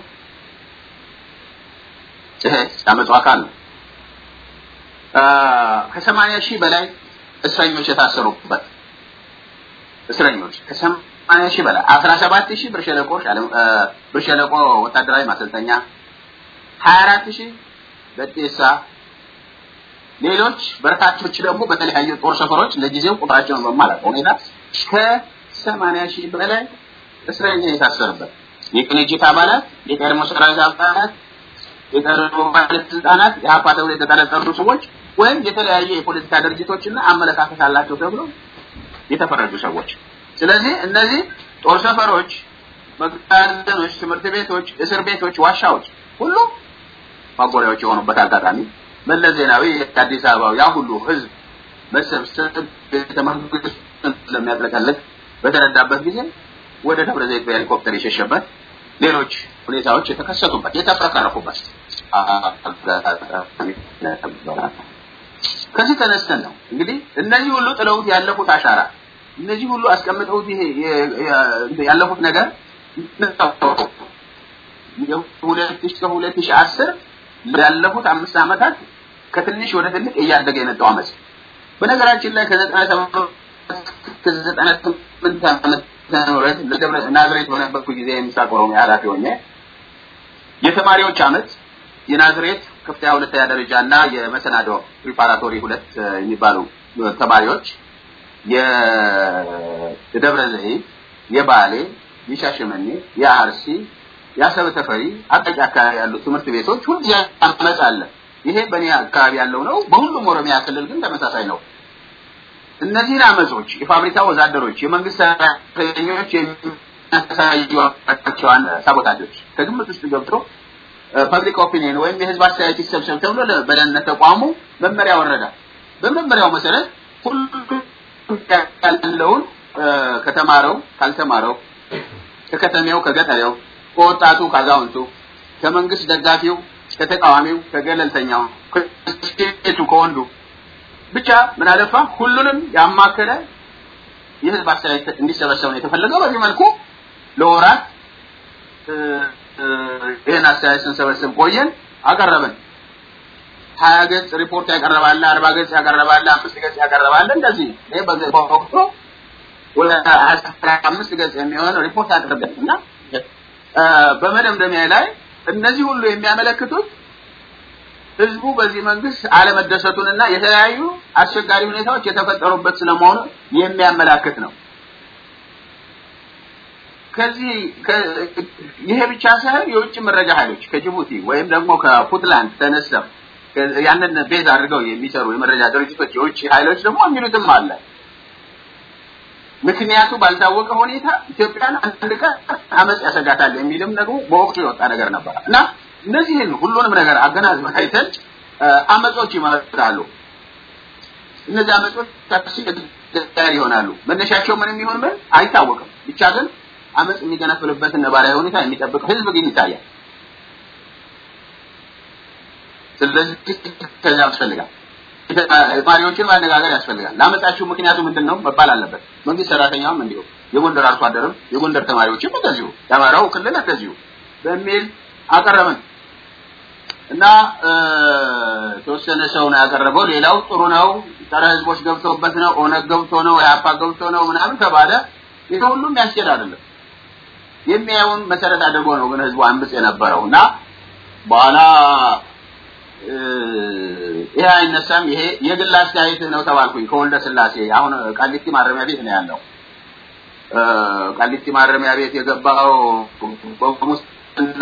ይሄ ያመጡ አካል ነው። ከሰማንያ ሺህ በላይ እስረኞች የታሰሩበት እስረኞች ከሰማንያ ሺህ በላይ አስራ ሰባት ሺህ ብር ሸለቆ ብር ሸለቆ ወታደራዊ ማሰልጠኛ ሀያ አራት ሺህ በጤሳ ሌሎች በርካቶች ደግሞ በተለያዩ ጦር ሰፈሮች ለጊዜው ቁጥራቸውን በማላውቅ ሁኔታ እስከ ከሰማንያ ሺህ በላይ እስረኛ የታሰረበት የቅንጅት አባላት፣ የቀድሞ ሰራዊት አባላት፣ የቀድሞ ባለስልጣናት፣ የሀፓ ተብሎ የተጠረጠሩ ሰዎች ወይም የተለያየ የፖለቲካ ድርጅቶችና አመለካከት አላቸው ተብሎ የተፈረጁ ሰዎች። ስለዚህ እነዚህ ጦር ሰፈሮች፣ መጋዘኖች፣ ትምህርት ቤቶች፣ እስር ቤቶች፣ ዋሻዎች ሁሉ ማጎሪያዎች የሆኑበት አጋጣሚ መለስ ዜናዊ የአዲስ አበባው ያ ሁሉ ህዝብ መሰብሰብ ቤተ መንግስቱን ስለሚያጥለቀልቅ በተረዳበት ጊዜ ወደ ደብረ ዘይት በሄሊኮፕተር የሸሸበት ሌሎች ሁኔታዎች የተከሰቱበት የተፍረከረኩበት ከዚህ ተነስተን ነው እንግዲህ እነዚህ ሁሉ ጥለውት ያለፉት አሻራ እነዚህ ሁሉ አስቀምጠውት ይሄ ያለፉት ነገር የሁለት ሺህ ከሁለት ሺህ አስር ያለፉት አምስት ዓመታት ከትንሽ ወደ ትልቅ እያደገ የመጣው አመፅ በነገራችን ላይ ከዘጠና ሰባት ከዘጠና ስምንት ዓመት ምህረት ናዝሬት በነበርኩ ጊዜ የምስራቅ ኦሮሚያ ኃላፊ ሆኜ የተማሪዎች አመፅ የናዝሬት ከፍተኛ ሁለተኛ ደረጃ እና የመሰናዶ ፕሪፓራቶሪ ሁለት የሚባሉ ተማሪዎች የደብረ ዘይት፣ የባሌ፣ የሻሸመኔ፣ የአርሲ፣ የአሰብ ተፈሪ አቃቂ አካባቢ ያሉ ትምህርት ቤቶች ሁሉ አመፅ አለ። ይሄ በእኔ አካባቢ ያለው ነው። በሁሉም ኦሮሚያ ክልል ግን ተመሳሳይ ነው። እነዚህን አመጾች የፋብሪካ ወዛደሮች፣ የመንግስት ሰራተኞች የሚያሳዩቸዋን ሳቦታጆች ከግምት ውስጥ ገብቶ ፐብሊክ ኦፒኒየን ወይም የህዝብ አስተያየት ይሰብሰብ ተብሎ በደህንነት ተቋሙ መመሪያ ወረዳ። በመመሪያው መሰረት ሁሉም ያለውን ከተማረው ካልተማረው፣ ከከተሜው ከገጠሬው፣ ከወጣቱ ከአዛውንቱ፣ ከመንግስት ደጋፊው ከተቃዋሚው፣ ከገለልተኛው፣ ከሴቱ፣ ከወንዱ ብቻ ምን አለፋ ሁሉንም ያማከለ የህዝብ አስተያየት እንዲሰበሰብ ነው የተፈለገው። በዚህ መልኩ ለወራት ይህን አስተያየት ስንሰበስብ ቆየን፣ አቀረብን። ሀያ ገጽ ሪፖርት ያቀረባለ፣ አርባ ገጽ ያቀረባለ፣ አምስት ገጽ ያቀረባለ እንደዚህ ይህ በወቅቱ ወደ አስራ አምስት ገጽ የሚሆን ሪፖርት አቅርበን እና በመደምደሚያ ላይ እነዚህ ሁሉ የሚያመለክቱት ህዝቡ በዚህ መንግስት አለመደሰቱንና የተለያዩ አስቸጋሪ ሁኔታዎች የተፈጠሩበት ስለመሆኑ የሚያመላክት ነው። ከዚህ ይሄ ብቻ ሳይሆን የውጭ መረጃ ኃይሎች ከጅቡቲ ወይም ደግሞ ከፑንትላንድ ተነስተው ያንን ቤዝ አድርገው የሚሰሩ የመረጃ ድርጅቶች የውጭ ኃይሎች ደግሞ የሚሉትም አለ። ምክንያቱ ባልታወቀ ሁኔታ ኢትዮጵያን አንድ ቀን አመፅ ያሰጋታል የሚልም ደግሞ በወቅቱ የወጣ ነገር ነበር እና እነዚህን ሁሉንም ነገር አገናዝበን አይተን አመጾች ይመጣሉ። እነዚህ አመጾች አስቸጋሪ ይሆናሉ። መነሻቸው ምንም ይሁን ምን አይታወቅም። ብቻ ግን አመፅ የሚገነፍልበትን ነባራዊ ሁኔታ የሚጠብቅ ህዝብ ግን ይታያል። ስለዚህ ከዚያ ያስፈልጋል። ተማሪዎችን ማነጋገር ያስፈልጋል። ለአመጻችሁ ምክንያቱ ምንድን ነው መባል አለበት። መንግስት ሰራተኛውም እንዲሁ፣ የጎንደር አርሶ አደርም፣ የጎንደር ተማሪዎችም እንደዚሁ፣ የአማራው ክልል እንደዚሁ በሚል አቀረብን እና የተወሰነ ሰው ነው ያቀረበው። ሌላው ጥሩ ነው፣ ጸረ ህዝቦች ገብተውበት ነው፣ ኦነግ ገብቶ ነው፣ ኢህአፓ ገብቶ ነው ምናምን ተባለ። ይሄ ሁሉም ያስኬድ አይደለም። የሚያየውን መሰረት አድርጎ ነው ግን ህዝቡ አምጽ የነበረው እና በኋላ ይሄ አይነሳም፣ ይሄ የግል አስተያየት ነው ተባልኩኝ ከወልደ ስላሴ። አሁን ቃሊቲ ማረሚያ ቤት ነው ያለው። ቃሊቲ ማረሚያ ቤት የገባው በሙስና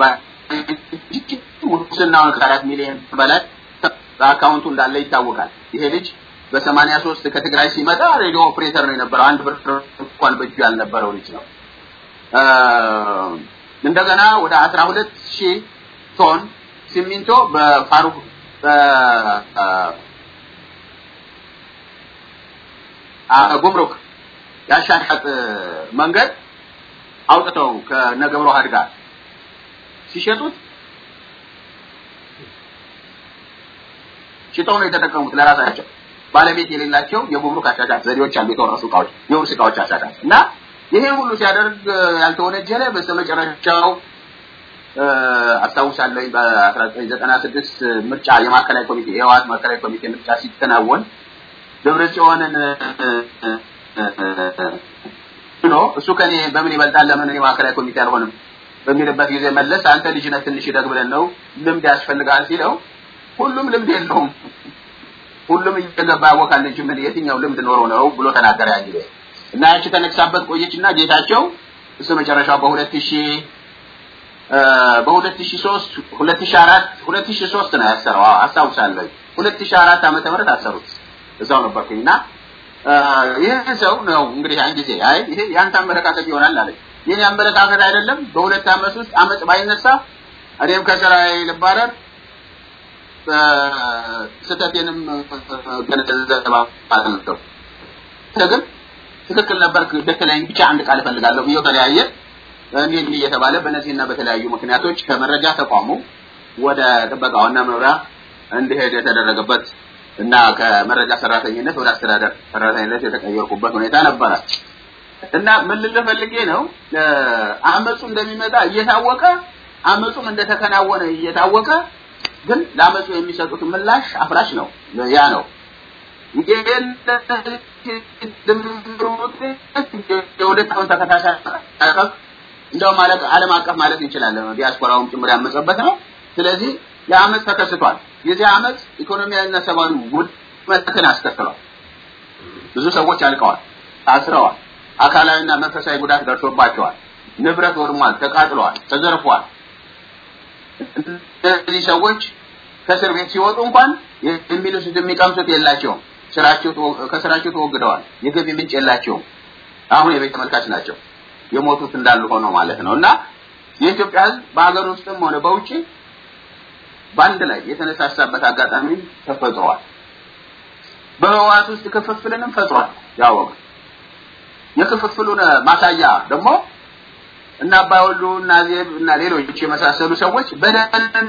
ሙስናውን ከአራት ሚሊዮን በላይ በአካውንቱ እንዳለ ይታወቃል። ይሄ ልጅ በሰማንያ ሶስት ከትግራይ ሲመጣ ሬዲዮ ኦፕሬተር ነው የነበረው። አንድ ብር እንኳን በእጁ ያልነበረው ልጅ ነው። እንደገና ወደ አስራ ሁለት ሺህ ቶን ሲሚንቶ በፋሩክ ጉምሩክ ያሻሻጥ መንገድ አውጥተው ከነገብረ ዋህድ ጋር ሲሸጡት ሽጠው ነው የተጠቀሙት ለራሳቸው። ባለቤት የሌላቸው የጉምሩክ አሻሻጥ ዘዴዎች አሉ፣ የተወረሱ እቃዎች፣ የውርስ እቃዎች አሻሻጥ እና ይሄ ሁሉ ሲያደርግ ያልተወነጀለ በስተመጨረሻው አስታውሳለሁ በ1996 ምርጫ የማዕከላዊ ኮሚቴ የህወሓት ማዕከላዊ ኮሚቴ ምርጫ ሲከናወን ደብረ ጽዮንን ብሎ እሱ ከኔ በምን ይበልጣል ለምን እኔ ማዕከላዊ ኮሚቴ አልሆንም በሚልበት ጊዜ መለስ አንተ ልጅ ነህ ትንሽ ይደግ ብለን ነው ልምድ ያስፈልጋል ሲለው ሁሉም ልምድ የለውም ሁሉም እየገባ ያወቃል እንጂ ምን የትኛው ልምድ ኖሮ ነው ብሎ ተናገረ ያን ጊዜ እና ያቺ ተነግሳበት ቆየችና ጌታቸው እስከ መጨረሻው በሁለት ሺህ በሁለት ሺህ ሶስት ሁለት ሺህ አራት ሁለት ሺህ ሶስት ነው ያሰረው። አዎ አስታውሳለሁ። ሁለት ሺህ አራት ዓመተ ምህረት አሰሩት። እዛው ነበርኩኝ እና ይህ ሰው ነው እንግዲህ ያን ጊዜ አይ ይሄ የአንተ አመለካከት ይሆናል አለኝ። የኔ አመለካከት አይደለም። በሁለት ዓመት ውስጥ አመፅ ባይነሳ እኔም ከስራዬ ልባረር ስህተቴንም ገነዘባለሁ። ግን ትክክል ነበርክ በተለይ ብቻ አንድ ቃል እፈልጋለሁ ብዬው ተለያየ። እንዲህ እንዲህ እየተባለ በእነዚህና በተለያዩ ምክንያቶች ከመረጃ ተቋሙ ወደ ጥበቃውና መምሪያ እንዲሄድ የተደረገበት እና ከመረጃ ሰራተኝነት ወደ አስተዳደር ሰራተኝነት የተቀየርኩበት ሁኔታ ነበረ እና ምን ልልህ ፈልጌ ነው አመፁ እንደሚመጣ እየታወቀ አመፁም እንደተከናወነ እየታወቀ ግን ለአመፁ የሚሰጡት ምላሽ አፍራሽ ነው። ያ ነው ይሄን የሁለት ዓመት ተከታታይ እንደውም ማለት ዓለም አቀፍ ማለት እንችላለን። ዲያስፖራውም ጭምር ያመፀበት ነው። ስለዚህ የአመፅ ተከስቷል። የዚህ አመፅ ኢኮኖሚያዊና ሰብአዊ ውድመትን አስከትሏል። ብዙ ሰዎች አልቀዋል፣ ታስረዋል፣ አካላዊና መንፈሳዊ ጉዳት ደርሶባቸዋል፣ ንብረት ወድሟል፣ ተቃጥለዋል፣ ተዘርፏል። እነዚህ ሰዎች ከእስር ቤት ሲወጡ እንኳን የሚልሱት የሚቀምሱት የላቸውም። ስራቸው ከስራቸው ተወግደዋል። የገቢ ምንጭ የላቸውም። አሁን የቤት ተመልካች ናቸው። የሞቱት እንዳሉ ሆነው ማለት ነው እና የኢትዮጵያ ሕዝብ በሀገር ውስጥም ሆነ በውጭ በአንድ ላይ የተነሳሳበት አጋጣሚ ተፈጥሯል። በህወሓት ውስጥ ክፍፍልንም ፈጥሯል። ያወቅ የክፍፍሉን ማሳያ ደግሞ እና አባወሉ እና ዜብ እና ሌሎች የመሳሰሉ ሰዎች በደልን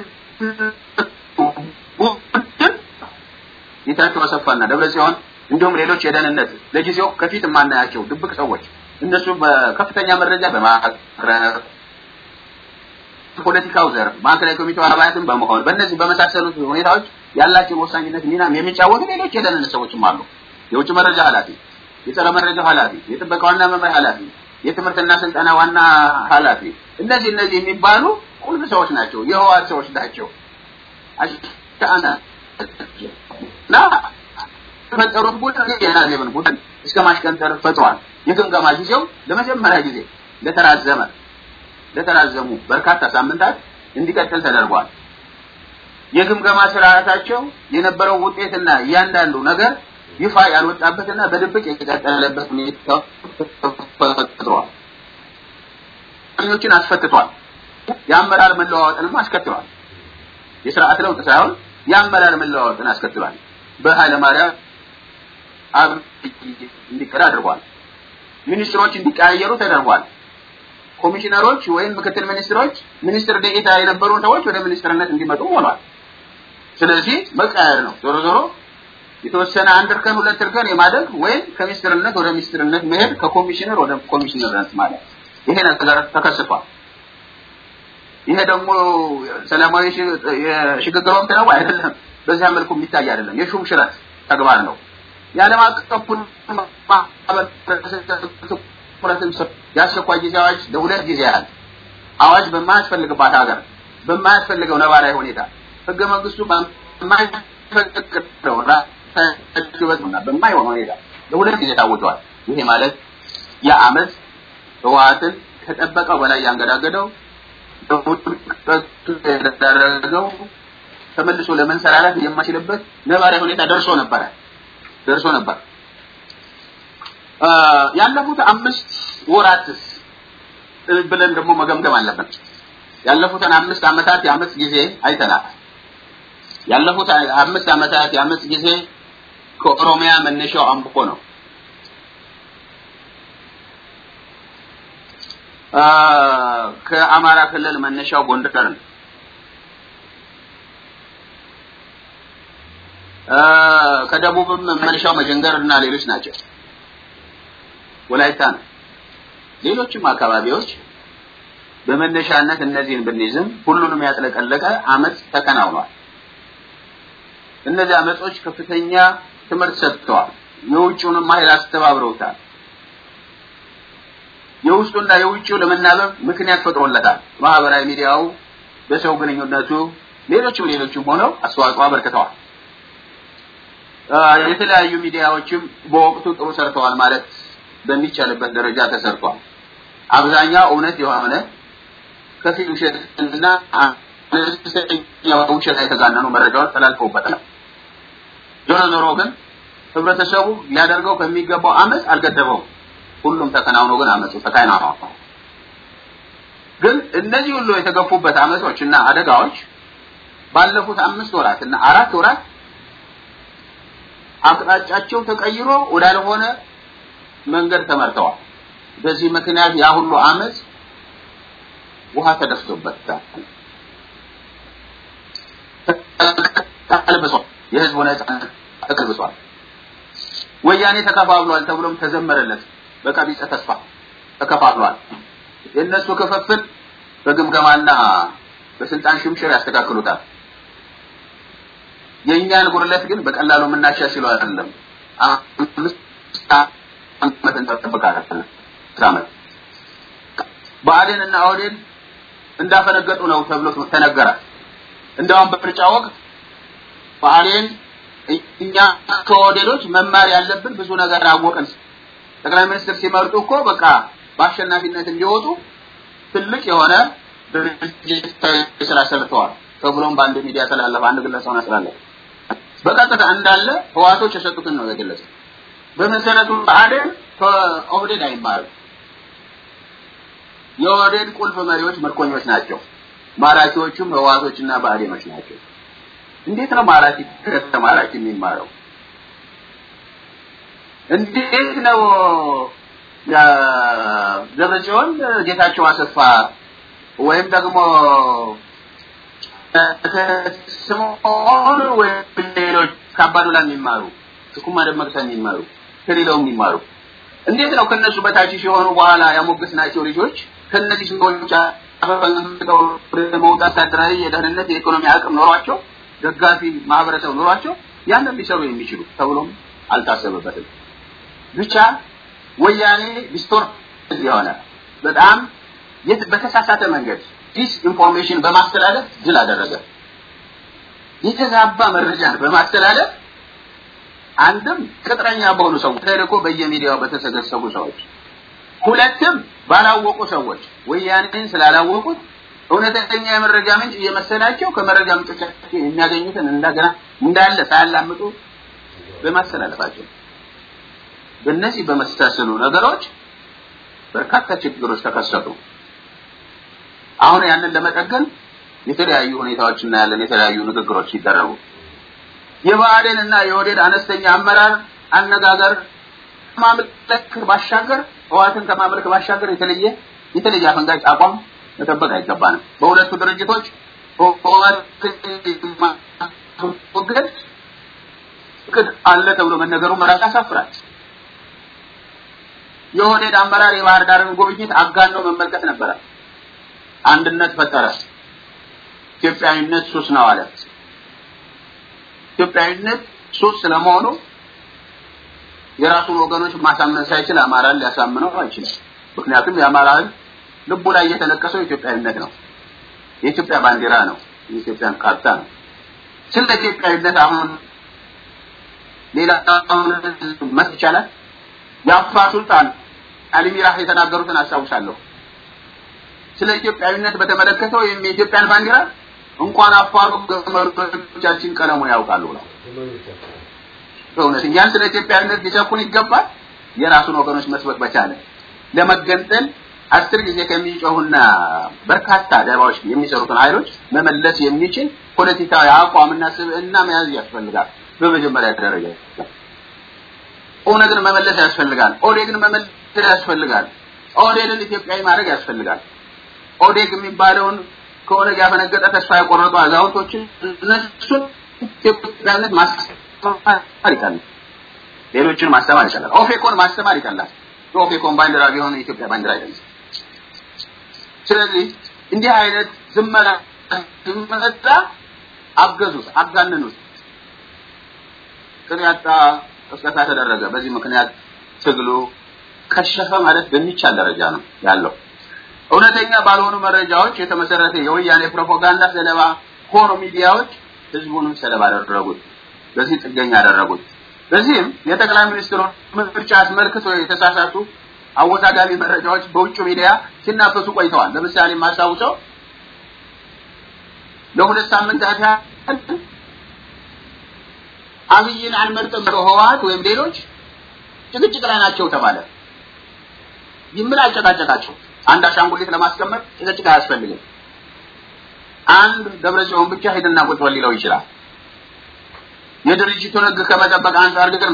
ቡድን ጌታቸው አሰፋና ደብረ ጽዮን እንዲሁም ሌሎች የደህንነት ለጊዜው ከፊት የማናያቸው ድብቅ ሰዎች እነሱ በከፍተኛ መረጃ በማቅረብ ፖለቲካው ዘርፍ ማዕከላዊ ኮሚቴው አባላትን በመሆን በእነዚህ በመሳሰሉት ሁኔታዎች ያላቸውን ወሳኝነት ሚናም የሚጫወቱ ሌሎች የደህንነት ሰዎችም አሉ። የውጭ መረጃ ኃላፊ፣ የጸረ መረጃ ኃላፊ፣ የጥበቃ ዋና መምሪያ ኃላፊ፣ የትምህርትና ስልጠና ዋና ኃላፊ እነዚህ እነዚህ የሚባሉ ቁልፍ ሰዎች ናቸው። የህወሓት ሰዎች ናቸው። አሽታና እና የፈጠሩት ቡድን የናዜብን ቡድን እስከ ማሽቀንጠር ፈጥሯል። የግምገማ ጊዜው ለመጀመሪያ ጊዜ ለተራዘመ ለተራዘሙ በርካታ ሳምንታት እንዲቀጥል ተደርጓል። የግምገማ ስርዓታቸው የነበረው ውጤትና እያንዳንዱ ነገር ይፋ ያልወጣበትና በድብቅ የቀጠለበት ሁኔታ ተፈጥሯል። ኞችን አስፈትቷል። የአመራር መለዋወጥንም አስከትሏል። የስርዓት ለውጥ ሳይሆን የአመራር መለዋወጥን አስከትሏል። በኃይለ ማርያም አብይ እንዲቀር አድርጓል። ሚኒስትሮች እንዲቀያየሩ ተደርጓል። ኮሚሽነሮች ወይም ምክትል ሚኒስትሮች ሚኒስትር ዴኤታ የነበሩ ሰዎች ወደ ሚኒስትርነት እንዲመጡ ሆኗል። ስለዚህ መቀያየር ነው። ዞሮ ዞሮ የተወሰነ አንድ እርከን ሁለት እርከን የማደግ ወይም ከሚኒስትርነት ወደ ሚኒስትርነት መሄድ ከኮሚሽነር ወደ ኮሚሽነርነት ማለት ይሄ ነገር ተከስቷል። ይሄ ደግሞ ሰላማዊ የሽግግር ወቅት ነው አይደለም። በዚያ መልኩ የሚታይ አይደለም። የሹም ሽረት ተግባር ነው። የዓለም አቀፉን ማህበረሰብ የአስቸኳይ ጊዜ አዋጅ ለሁለት ጊዜ ያህል አዋጅ በማያስፈልግባት ሀገር በማያስፈልገው ነባራዊ ሁኔታ ህገ መንግስቱ በማይፈቅደው ራሳቸውና በማይሆን ሁኔታ ለሁለት ጊዜ ታውጇል። ይሄ ማለት የአመት ህወሓትን ከጠበቀው በላይ ያንገዳገደው የተደረገው ተመልሶ ለመንሰራራት የማይችልበት ነባራዊ ሁኔታ ደርሶ ነበረ ደርሶ ነበር። ያለፉት አምስት ወራትስ ብለን ደግሞ መገምገም አለብን። ያለፉትን አምስት ዓመታት የአመፅ ጊዜ አይተናል። ያለፉት አምስት ዓመታት የአመፅ ጊዜ ከኦሮሚያ መነሻው አምቦ ነው። ከአማራ ክልል መነሻው ጎንደር ነው። ከደቡብም መነሻው መጀንገር እና ሌሎች ናቸው። ወላይታ ነው። ሌሎችም አካባቢዎች በመነሻነት እነዚህን ብንይዝም ሁሉንም ያጥለቀለቀ አመፅ ተከናውኗል። እነዚህ አመጾች ከፍተኛ ትምህርት ሰጥተዋል። የውጭውንም ኃይል አስተባብረውታል። የውስጡና የውጭው ለመናበብ ምክንያት ፈጥሮለታል። ማህበራዊ ሚዲያው፣ በሰው ግንኙነቱ፣ ሌሎችም ሌሎችም ሆነው አስተዋጽኦ አበርክተዋል። የተለያዩ ሚዲያዎችም በወቅቱ ጥሩ ሰርተዋል ማለት በሚቻልበት ደረጃ ተሰርቷል። አብዛኛው እውነት የሆነ ከፊል ውሸትና አነስተኛ ውሸት የተጋነኑ መረጃዎች ተላልፈውበታል። ዞሮ ዞሮ ግን ህብረተሰቡ ሊያደርገው ከሚገባው አመፅ አልገደበውም። ሁሉም ተከናውኖ ግን አመፁ ተከናውኗል። ግን እነዚህ ሁሉ የተገፉበት አመጾች እና አደጋዎች ባለፉት አምስት ወራት እና አራት ወራት አቅጣጫቸው ተቀይሮ ወዳልሆነ መንገድ ተመርተዋል። በዚህ ምክንያት ያ ሁሉ አመፅ ውሃ ተደፍቶበታል፣ ተቀልብሷል። የህዝቡ ነጻነት ተቀልብሷል። ወያኔ ተከፋፍሏል ተብሎም ተዘመረለት። በቀቢጸ ተስፋ ተከፋፍሏል። የእነሱ ክፍፍል በግምገማና በስልጣን ሽምሽር ያስተካክሉታል። የእኛን ጉድለት ግን በቀላሉ የምናሻሽለው አይደለም። አምስት ዓመት እንጠብቃለን። ዓመት ብአዴን እና ኦህዴድ እንዳፈነገጡ ነው ተብሎ ተነገረ። እንደውም በምርጫ ወቅት ብአዴን እኛ ከኦህዴዶች መማር ያለብን ብዙ ነገር አወቅን። ጠቅላይ ሚኒስትር ሲመርጡ እኮ በቃ በአሸናፊነት እንዲወጡ ትልቅ የሆነ ድርጅታዊ ስራ ሰርተዋል ተብሎም በአንድ ሚዲያ ተላለፈ። አንድ ግለሰብ አስተላለፈ። በቀጥታ እንዳለ ህዋቶች የሰጡትን ነው የገለጸው። በመሰረቱ ብአዴን ከኦህዴድ አይማርም። የኦህዴድ ቁልፍ መሪዎች ምርኮኞች ናቸው። ማራኪዎቹም ህዋቶችና ብአዴኖች ናቸው። እንዴት ነው ማራኪ ከተማራኪ የሚማረው? እንዴት ነው ደብረጽዮን ጌታቸው አሰፋ ወይም ደግሞ ስምዖን ወይም ሌሎች ከአባዱላ የሚማሩ ስኩማ ደመቅሳ የሚማሩ ከሌላው የሚማሩ እንዴት ነው ከነሱ በታች ሲሆኑ በኋላ ያሞገስናቸው ልጆች ከነዚህ ሰዎች አፈንግጠው መውጣት ወታደራዊ የደህንነት የኢኮኖሚ አቅም ኖሯቸው ደጋፊ ማህበረሰብ ኖሯቸው ያንን ሊሰሩ የሚችሉ ተብሎም አልታሰበበትም። ብቻ ወያኔ ዲስቶርት የሆነ በጣም በተሳሳተ መንገድ ዲስ ኢንፎርሜሽን በማስተላለፍ ድል አደረገ። የተዛባ መረጃን በማስተላለፍ አንድም ቅጥረኛ በሆኑ ሰዎች ተልእኮ በየሚዲያው በተሰገሰጉ ሰዎች፣ ሁለትም ባላወቁ ሰዎች ወያኔን ስላላወቁት እውነተኛ የመረጃ ምንጭ እየመሰላቸው ከመረጃ ምንጮቻቸው የሚያገኙትን እንደገና እንዳለ ሳያላምጡ በማስተላለፋቸው በእነዚህ በመሳሰሉ ነገሮች በርካታ ችግሮች ተከሰቱ። አሁን ያንን ለመጠገን የተለያዩ ሁኔታዎች እናያለን። የተለያዩ ንግግሮች ሲደረጉ የብአዴን እና የኦህዴድ አነስተኛ አመራር አነጋገር ከማምለክ ባሻገር ህወሓትን ከማምለክ ባሻገር የተለየ የተለየ አፈንጋጭ አቋም መጠበቅ አይገባንም። በሁለቱ ድርጅቶች ህወሓትን ማስወገድ እቅድ አለ ተብሎ መነገሩ መራቅ ያሳፍራል። የኦህዴድ አመራር የባህር ዳርን ጉብኝት አጋነው መመልከት ነበረ። አንድነት ፈጠረ። ኢትዮጵያዊነት ሱስ ነው አለ። ኢትዮጵያዊነት ሱስ ስለመሆኑ የራሱን ወገኖች ማሳመን ሳይችል አማራን ሊያሳምነው አይችልም። ምክንያቱም የአማራ ህዝብ ልቡ ላይ የተለቀሰው ኢትዮጵያዊነት ነው። የኢትዮጵያ ባንዲራ ነው። የኢትዮጵያን ካርታ ነው። ስለ ኢትዮጵያዊነት አሁን ሌላ አሁን መት ይቻላል። የአፋር ሱልጣን አሊ ሚራህ የተናገሩትን አስታውሳለሁ። ስለ ኢትዮጵያዊነት በተመለከተ ወይም የኢትዮጵያን ባንዲራ እንኳን አፋሩ ገመዶቻችን ቀለሙን ያውቃሉ ብለው በእውነት እኛን ስለ ኢትዮጵያዊነት ሊሰብኩን ይገባል። የራሱን ወገኖች መስበክ በቻለ ለመገንጠል አስር ጊዜ ከሚጮሁና በርካታ ደባዎች የሚሰሩትን ኃይሎች መመለስ የሚችል ፖለቲካዊ አቋምና ስብዕና መያዝ ያስፈልጋል። በመጀመሪያ ደረጃ ኦነግን መመለስ ያስፈልጋል። ኦዴግን መመለስ ያስፈልጋል። ኦህዴድን ኢትዮጵያዊ ማድረግ ያስፈልጋል። ኦዴግ የሚባለውን ከኦነግ ያፈነገጠ ተስፋ የቆረጡ አዛውንቶችን እነሱን ኢትዮጵያዊነት ማስተማር ይቀላል። ሌሎችን ማስተማር ይቀላል። ኦፌኮን ማስተማር ይቀላል። የኦፌኮን ባንዲራ ቢሆን የኢትዮጵያ ባንዲራ አይደለም። ስለዚህ እንዲህ አይነት ዝመና ዝመታ አገዙት፣ አጋነኑት። ቅን ያጣ ቅስቀሳ ተደረገ። በዚህ ምክንያት ትግሉ ከሸፈ ማለት በሚቻል ደረጃ ነው ያለው። እውነተኛ ባልሆኑ መረጃዎች የተመሰረተ የወያኔ ፕሮፓጋንዳ ሰለባ ሆኖ ሚዲያዎች ህዝቡንም ሰለባ አደረጉት። በዚህ ጥገኛ አደረጉት። በዚህም የጠቅላይ ሚኒስትሩ ምርጫ አስመልክቶ የተሳሳቱ አወዛጋቢ መረጃዎች በውጭ ሚዲያ ሲናፈሱ ቆይተዋል። ለምሳሌ የማስታውሰው ለሁለት ሳምንታት ያህል አብይን አንመርጥም ህወሓት ወይም ሌሎች ጭቅጭቅ ላይ ናቸው ተባለ። ይምን አጨቃጨቃቸው። አንድ አሻንጉሊት ለማስቀመጥ ጭቅጭቅ አያስፈልግም። አንድ ደብረ ጽዮን ብቻ ሄድና ቁጭ በል ሊለው ይችላል። የድርጅቱን ህግ ከመጠበቅ አንጻር ግን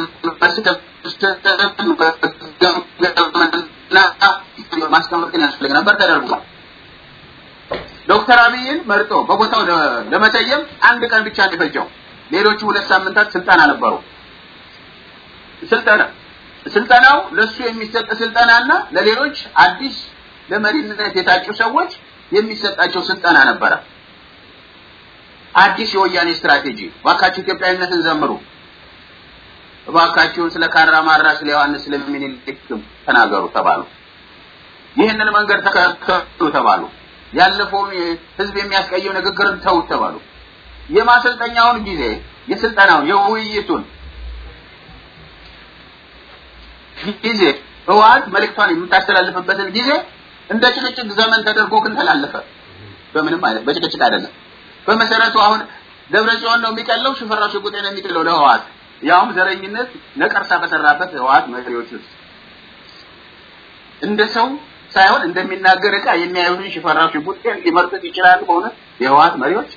ማስቀመጥ ግን ያስፈልግ ነበር፣ ተደርጓል። ዶክተር አብይን መርጦ በቦታው ለመሰየም አንድ ቀን ብቻ ነው የፈጀው። ሌሎቹ ሁለት ሳምንታት ስልጠና ነበሩ። ስልጠና ስልጠናው ለሱ የሚሰጥ ስልጠናና ለሌሎች አዲስ ለመሪነት የታጩ ሰዎች የሚሰጣቸው ስልጠና ነበረ። አዲስ የወያኔ ስትራቴጂ እባካችሁ ኢትዮጵያዊነትን ዘምሩ፣ እባካችሁን ስለ ካራ ማራ፣ ስለ ዮሐንስ፣ ስለ ምኒልክም ተናገሩ ተባሉ። ይህንን መንገድ ተከተሉ ተባሉ። ያለፈውን ህዝብ የሚያስቀየው ንግግርን ተውት ተባሉ። የማሰልጠኛውን ጊዜ የስልጠናውን የውይይቱን ጊዜ ህወሓት መልእክቷን የምታስተላልፍበትን ጊዜ እንደ ጭቅጭቅ ዘመን ተደርጎ ግን ተላለፈ። በምንም አይነት በጭቅጭቅ አይደለም። በመሰረቱ አሁን ደብረ ጽዮን ነው የሚቀለው፣ ሽፈራው ሽጉጤ ነው የሚጥለው ለህወሓት ያውም ዘረኝነት ነቀርሳ በሰራበት ህወሓት መሪዎች ውስጥ እንደ ሰው ሳይሆን እንደሚናገር ዕቃ የሚያዩትን ሽፈራው ሽጉጤን ሊመርጡት ይችላሉ። በእውነት የህወሓት መሪዎች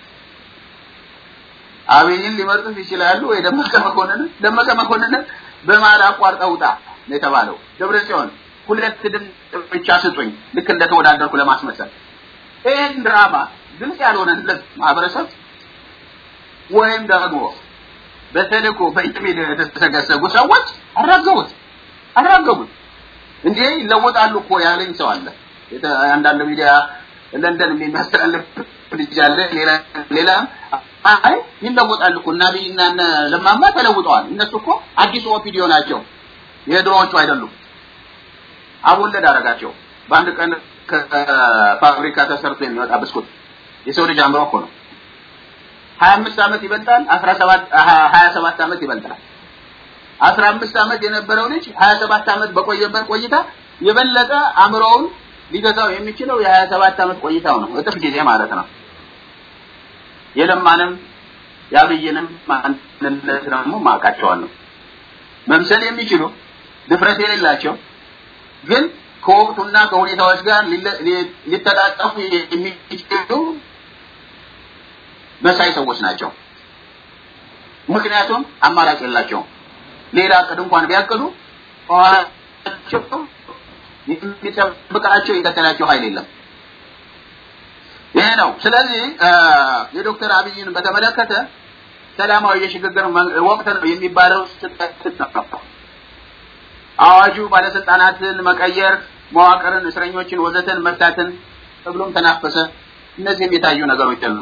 አብይን ሊመርጡት ይችላሉ ወይ ደመቀ መኮንን ደመቀ መኮንን በማል አቋርጠው ውጣ ነው የተባለው። ደብረ ጽዮን ሁለት ድምፅ ብቻ ስጡኝ ልክ እንደተወዳደርኩ ለማስመሰል ይህን ድራማ ግልጽ ያልሆነለት ማህበረሰብ ወይም ደግሞ በተልእኮ በኢሜል የተሰገሰጉ ሰዎች አራገቡት አራገቡት። እንዴ ይለወጣሉ እኮ ያለኝ ሰው አለ። አንዳንድ ሚዲያ ለንደን የሚያስተላልፍ ልጅ አለ። ሌላ ሌላ አይ ይለወጣሉ እኮ እና አብይና እነ ለማማ ተለውጠዋል። እነሱ እኮ አዲሱ ኦፒዲዮ ናቸው፣ የድሮዎቹ አይደሉም። አቦለድ አደረጋቸው። በአንድ ቀን ከፋብሪካ ተሰርቶ የሚወጣ ብስኩት የሰው ልጅ አምሮ እኮ ነው። ሀያ አምስት ዓመት ይበልጣል፣ አስራ ሰባት ሀያ ሰባት ዓመት ይበልጣል። አስራ አምስት ዓመት የነበረው ልጅ ሀያ ሰባት ዓመት በቆየበት ቆይታ የበለጠ አእምሮውን ሊገዛው የሚችለው የሀያ ሰባት ዓመት ቆይታው ነው፣ እጥፍ ጊዜ ማለት ነው። የለማንም የአብይንም ማንነት ደግሞ ማውቃቸዋለሁ። መምሰል የሚችሉ ድፍረት የሌላቸው ግን ከወቅቱና ከሁኔታዎች ጋር ሊተጣጠፉ የሚችሉ መሳይ ሰዎች ናቸው። ምክንያቱም አማራጭ የላቸውም። ሌላ እቅድ እንኳን ቢያቅዱ ከኋላቸው የሚጠብቃቸው የቀጠላቸው ኃይል የለም። ይሄ ነው። ስለዚህ የዶክተር አብይን በተመለከተ ሰላማዊ የሽግግር ወቅት ነው የሚባለው ስህተት ነው። አዋጁ ባለስልጣናትን መቀየር፣ መዋቅርን፣ እስረኞችን፣ ወዘተን መፍታትን ተብሎም ተናፈሰ። እነዚህም የታዩ ነገሮች አሉ።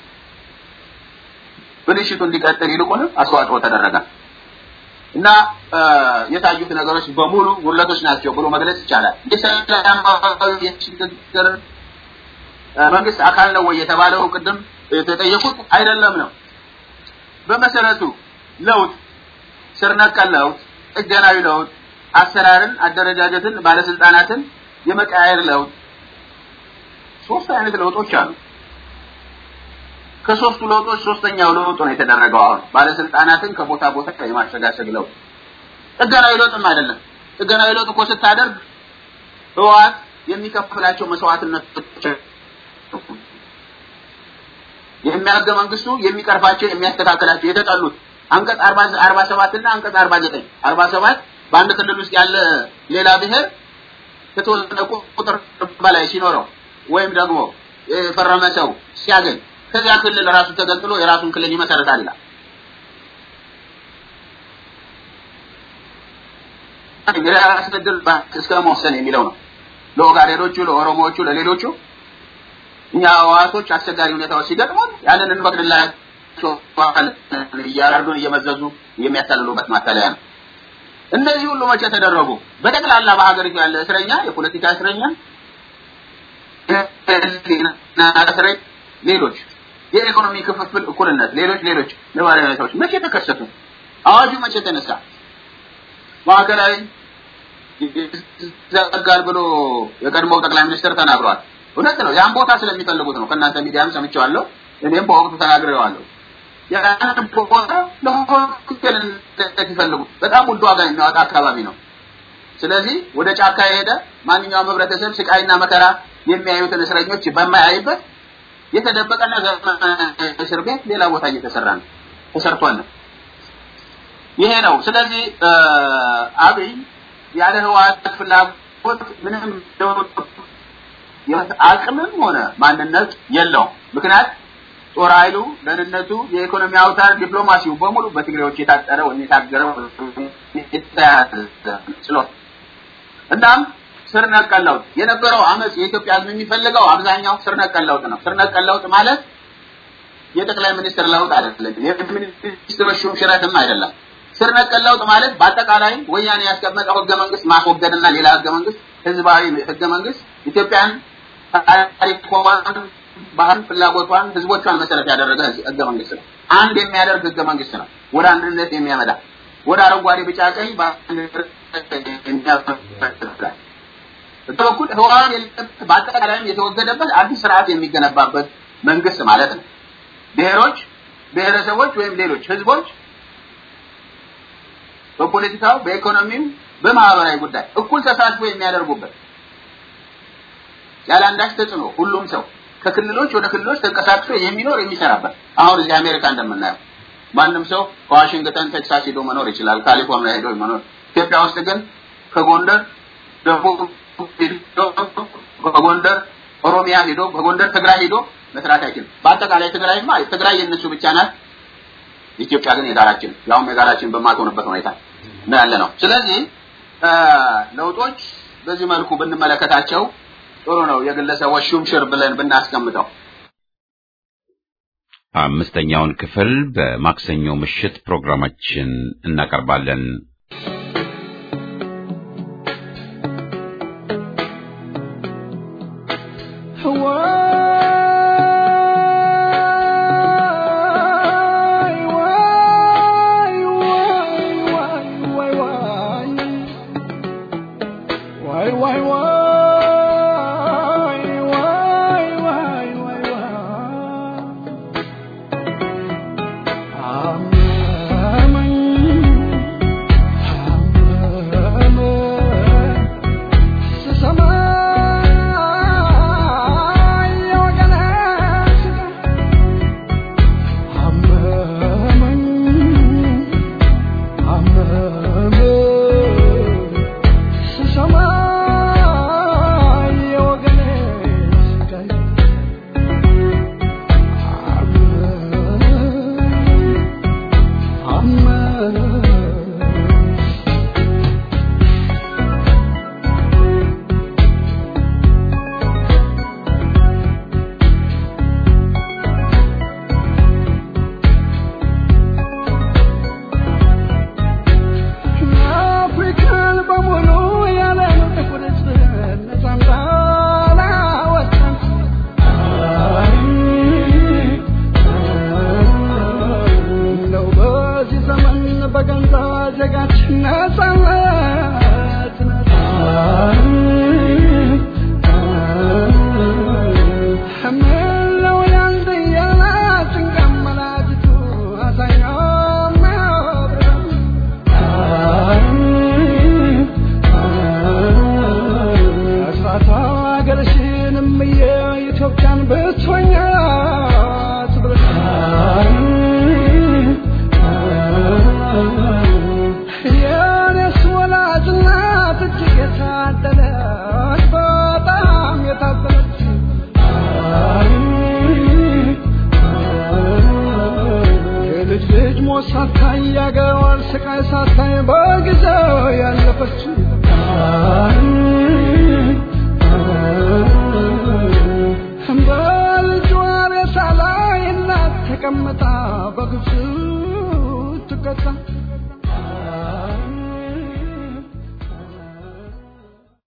ብልሽቱ እንዲቀጥል ይልቁንም አስተዋጽኦ ተደረገ እና የታዩት ነገሮች በሙሉ ጉድለቶች ናቸው ብሎ መግለጽ ይቻላል። የሰላማዊ የሽግግር መንግስት አካል ነው ወይ የተባለው ቅድም የተጠየቁት አይደለም ነው። በመሰረቱ ለውጥ፣ ስር ነቀል ለውጥ፣ ጥገናዊ ለውጥ፣ አሰራርን፣ አደረጃጀትን፣ ባለስልጣናትን የመቀያየር ለውጥ ሶስት አይነት ለውጦች አሉ። ከሶስቱ ለውጦች ሶስተኛው ለውጥ ነው የተደረገው። አሁን ባለስልጣናትን ከቦታ ቦታ የማሸጋሸግ ለውጥ ጥገናዊ ለውጥም አይደለም። ጥገናዊ ለውጥ እኮ ስታደርግ ህወሓት የሚከፍላቸው መስዋዕትነቶች የሚያገ መንግስቱ የሚቀርፋቸው የሚያስተካክላቸው የተጠሉት አንቀጽ 40 47 እና አንቀጽ 49 47 በአንድ ክልል ውስጥ ያለ ሌላ ብሔር ከተወሰነ ቁጥር በላይ ሲኖረው ወይም ደግሞ የፈረመ ሰው ሲያገኝ ከዚያ ክልል ራሱ ተገንጥሎ የራሱን ክልል ይመሰረታል ይላል። የራስ ዕድል እስከ መወሰን የሚለው ነው። ለኦጋዴኖቹ፣ ለኦሮሞዎቹ፣ ለሌሎቹ እኛ ህወሓቶች አስቸጋሪ ሁኔታዎች ሲገጥሙን ያንን እንፈቅድላቸው እያረዱን እየመዘዙ የሚያታልሉበት ማታለያ ነው። እነዚህ ሁሉ መቼ ተደረጉ? በጠቅላላ በሀገሪቱ ያለ እስረኛ፣ የፖለቲካ እስረኛ፣ እስረኛ ሌሎች የኢኮኖሚ ክፍፍል፣ እኩልነት፣ ሌሎች ሌሎች ነባራዊ ሁኔታዎች መቼ ተከሰቱ? አዋጁ መቼ ተነሳ? ማዕከላዊ ይዘጋል ብሎ የቀድሞው ጠቅላይ ሚኒስትር ተናግሯል። እውነት ነው። ያን ቦታ ስለሚፈልጉት ነው። ከእናንተ ሚዲያም ሰምቼዋለሁ። እኔም በወቅቱ ተናግሬዋለሁ። ያን ቦታ ለሆቴል ይፈልጉ በጣም ውድ ዋጋ የሚያወጣ አካባቢ ነው። ስለዚህ ወደ ጫካ የሄደ ማንኛውም ህብረተሰብ ስቃይና መከራ የሚያዩትን እስረኞች በማያይበት የተደበቀና ዘመናዊ እስር ቤት ሌላ ቦታ እየተሰራ ነው ተሰርቷል ነው። ይሄ ነው። ስለዚህ አብይ ያለ ህወሓት ፍላጎት ምንም አቅምም ሆነ ማንነት የለውም። ምክንያት ጦር ኃይሉ፣ ደህንነቱ፣ የኢኮኖሚ አውታር፣ ዲፕሎማሲው በሙሉ በትግሬዎች የታጠረ ወይም የታገረ የተያዘ ስለሆነ እናም ስር ነቀል ለውጥ የነበረው አመፅ የኢትዮጵያ ህዝብ የሚፈልገው አብዛኛው ስር ነቀል ለውጥ ነው። ስር ነቀል ለውጥ ማለት የጠቅላይ ሚኒስትር ለውጥ አይደለም። የሚኒስትሮች ሹምሽረትም አይደለም። ስር ነቀል ለውጥ ማለት በአጠቃላይ ወያኔ ያስቀመጠው ህገ መንግስት ማስወገድና ሌላ ህገ መንግስት ህዝባዊ ህገ መንግስት ኢትዮጵያን ታሪኳን፣ ባህል፣ ፍላጎቷን፣ ህዝቦቿን መሰረት ያደረገ ህገ መንግስት ነው። አንድ የሚያደርግ ህገ መንግስት ነው። ወደ አንድነት የሚያመጣ ወደ አረንጓዴ፣ ቢጫ፣ ቀይ በኩል ህወሓት በአጠቃላይም የተወገደበት አዲስ ስርዓት የሚገነባበት መንግስት ማለት ነው። ብሔሮች፣ ብሔረሰቦች ወይም ሌሎች ህዝቦች በፖለቲካው፣ በኢኮኖሚው፣ በማህበራዊ ጉዳይ እኩል ተሳትፎ የሚያደርጉበት ያለ አንዳች ተጽዕኖ ሁሉም ሰው ከክልሎች ወደ ክልሎች ተንቀሳቅሶ የሚኖር የሚሰራበት አሁን እዚህ አሜሪካ እንደምናየው ማንም ሰው ከዋሽንግተን ቴክሳስ ሄዶ መኖር ይችላል፣ ካሊፎርኒያ ሄዶ መኖር። ኢትዮጵያ ውስጥ ግን ከጎንደር ደቡብ ሄዶ ከጎንደር ኦሮሚያ ሄዶ ከጎንደር ትግራይ ሄዶ መስራት አይችልም። በአጠቃላይ ትግራይማ ትግራይ የእነሱ ብቻ ናት። ኢትዮጵያ ግን የጋራችን ያውም የጋራችን በማትሆንበት ሁኔታ ነው ያለ ነው። ስለዚህ ለውጦች በዚህ መልኩ ብንመለከታቸው ጥሩ ነው። የግለሰቦች ሹምሽር ብለን ብናስቀምጠው አምስተኛውን ክፍል በማክሰኞ ምሽት ፕሮግራማችን እናቀርባለን።